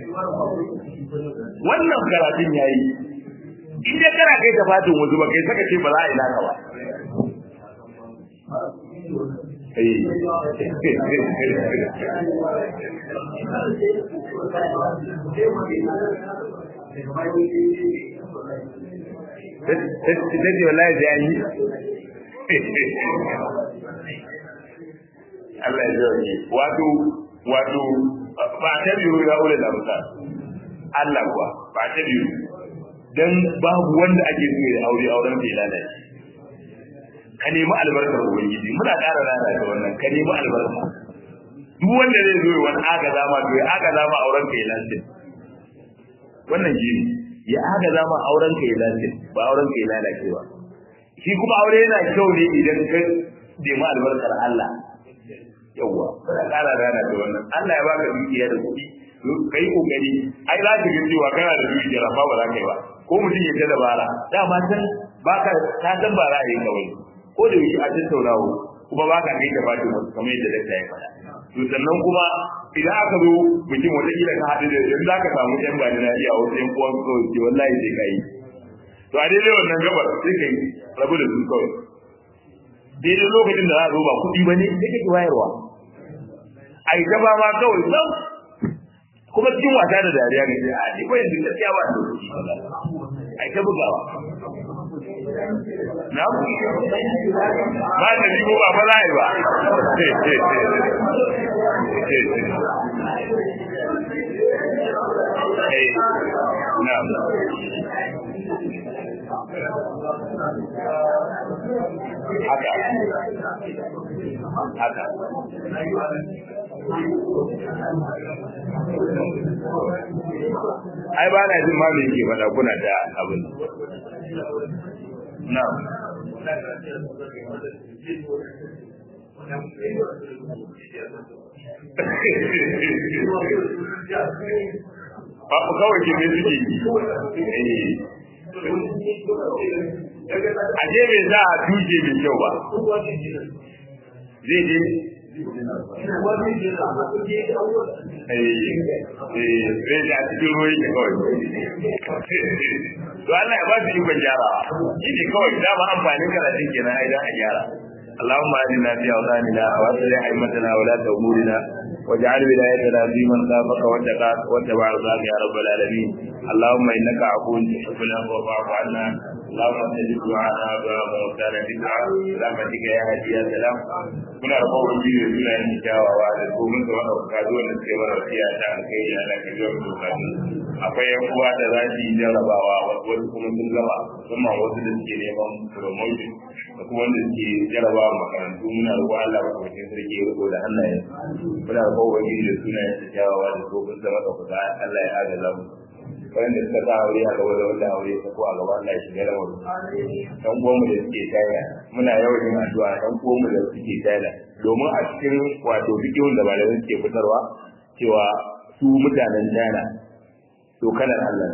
wannan karatun ya yi in dai kana kai ta fatin wasu ba kai saka ce ba za a yi naka ba ta ce wallahi sai an yi Allah ya zauke wato wato ba ta biyu ya ule da musa Allah kuwa ba ta biyu dan babu wanda ake so ya aure auren bai lalace ka nemi albarkar ubangiji muna ƙara rana da wannan ka nemi albarka duk wanda zai zo wani aga zama to ya aga zama auren ka ya lalace wannan shi ya aga zama auren ka ya lalace ba auren ka ya lalace ba shi kuma aure yana kyau ne idan ka nemi albarkar Allah yawwa muna ƙara rana da wannan Allah ya baka dukiya da kuɗi kai kokari ai za ka ga cewa kana da dukiya amma ba za ka yi ba ko mutum ya ta dabara dama san baka ta san ba ra'ayin kawai ko da yake a tattaunawa kuma ba ka kai da fati wasu kamar yadda dakta ya faɗa to sannan kuma idan aka zo bikin wata kila ka haɗu da yanzu za ka samu yan bani na iya wasu yan uwan kawai ce wallahi sai ka yi to a daidai wannan gabar sai ka yi rabu da su kawai daidai lokacin da za a zo ba kuɗi ba ne sai ka ki wayarwa a yi gaba ma kawai sam kuma cikin wasa da dariya ne a ni ko yanzu gaskiya ba da kuɗi a yi ta bugawa na ku ba da ni ko ba fa za a yi ba haka haka ai ba na jin ma me yake faɗa kuna da abin na ba ku kawai ke mai suke yi a je bai za a duje mai kyau ba zai je zai da cikin ruwa yake kawai to Allah ya ba su ikon gyarawa shi ne kawai dama amfanin karatun kenan ai dan a gyara اللهم اهدنا في اوطاننا واصلح ائمتنا ولاة امورنا واجعل ولايتنا في من خافك واتقاك واتبع رضاك يا رب العالمين اللهم انك عفو تحب العفو فاعف عنا اللهم استجب دعاءنا وموتانا بدعاء برحمتك يا هادي يا سلام muna da kowa biyu da suna yin kyawawa da domin da wanda ka zo da suke mara fiya ta alkai ana ka zo da bukatu akwai yan uwa da za su yi jarrabawa wasu kuma sun gama musamman wasu da suke neman promotion da kuma wanda suke jarrabawa makarantu muna da Allah ba kuma sarki ya riko da hannayen muna da kowa biyu da suna yin kyawawa da domin da maka kuka Allah ya agaza mu wanda suka sa aure a gaba da wanda aure ta ko a gaba Allah ya shiga da wani dan uwanmu da suke taya muna yawan yin addu'a dan uwanmu da suke taya domin a cikin wato bidiyon da malamai suke fitarwa cewa su mutanen China to kanan Allah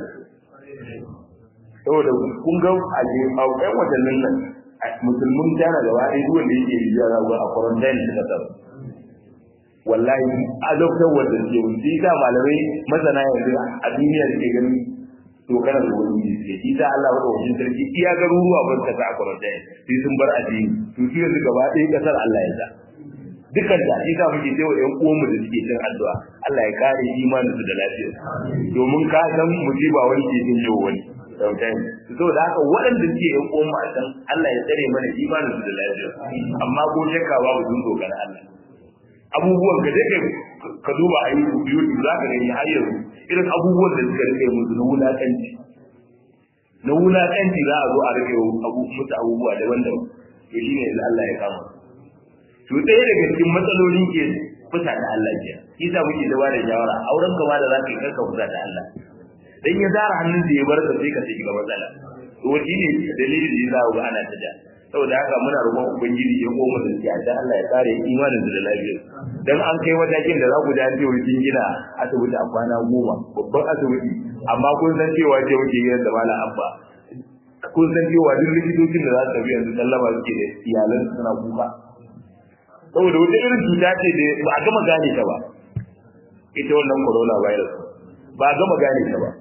saboda kun ga a ɗan watannin nan musulmin China gaba ɗaya duk wanda yake rijiya za a quarantine suka tsaro wallahi azabtar wanda ke wuce ta malamai masana yanzu a duniya da ke ganin to kana da wani ne sai ita Allah wa wajen sarki iya garuruwa ban ta a kwaranta sai sun bar addini to shi yanzu gaba ɗaya kasar Allah ya sa dukkan ta shi muke sai wa ƴan uwanmu da suke cin addu'a Allah ya kare imanin su da lafiyar domin ka san musiba wani ke jin yau wani sometimes so da haka waɗanda suke ƴan uwanmu a can Allah ya tsare mana imanin su da lafiyar amma ko shakka babu sun dogara Allah abubuwan ka dai ka duba a YouTube za ka gani har yanzu irin abubuwan da suka rike musu na wulaƙanci na wulaƙanci za a zo a rike musu abubuwa daban-daban to shine yanzu Allah ya kama to ɗaya daga cikin matsalolin ke fusa da Allah ke isa muke da bada shawara auren ka ma da za ka yi kanka fusa da Allah dan ya zara hannun da ya bar ka sai ka shiga matsala to wani ne dalilin da ya za ga ana ta da saboda haka muna roƙon ubangiji ya koma da shi dan Allah ya kare imanin da lafiyar dan an kai matakin da za ku ji an ce wani gina asibiti a kwana goma babban asibiti amma kun san cewa ce muke yin da mala abba kun san cewa duk likitocin da za su tafi yanzu sallama suke da iyalan suna kuka saboda wata irin cuta ce da ba a gama gane ta ba ita wannan corona virus ba a gama gane ta ba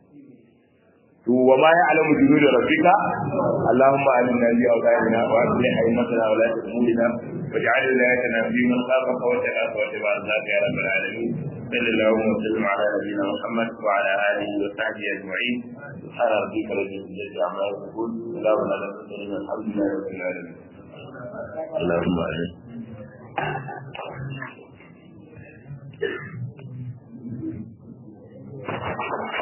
to wa ma ya'lamu junuda rabbika allahumma alimna bi awqatina wa aslih aymatana wa la tahmudna waj'al wilayatana fi man khafaka wa taqaka wa taba'a ya rabbal alamin صلى الله وسلم على نبينا محمد وعلى اله وصحبه اجمعين سبحان ربك رب العزه عما يصفون سلام على المرسلين الحمد لله رب العالمين اللهم امين Thank you.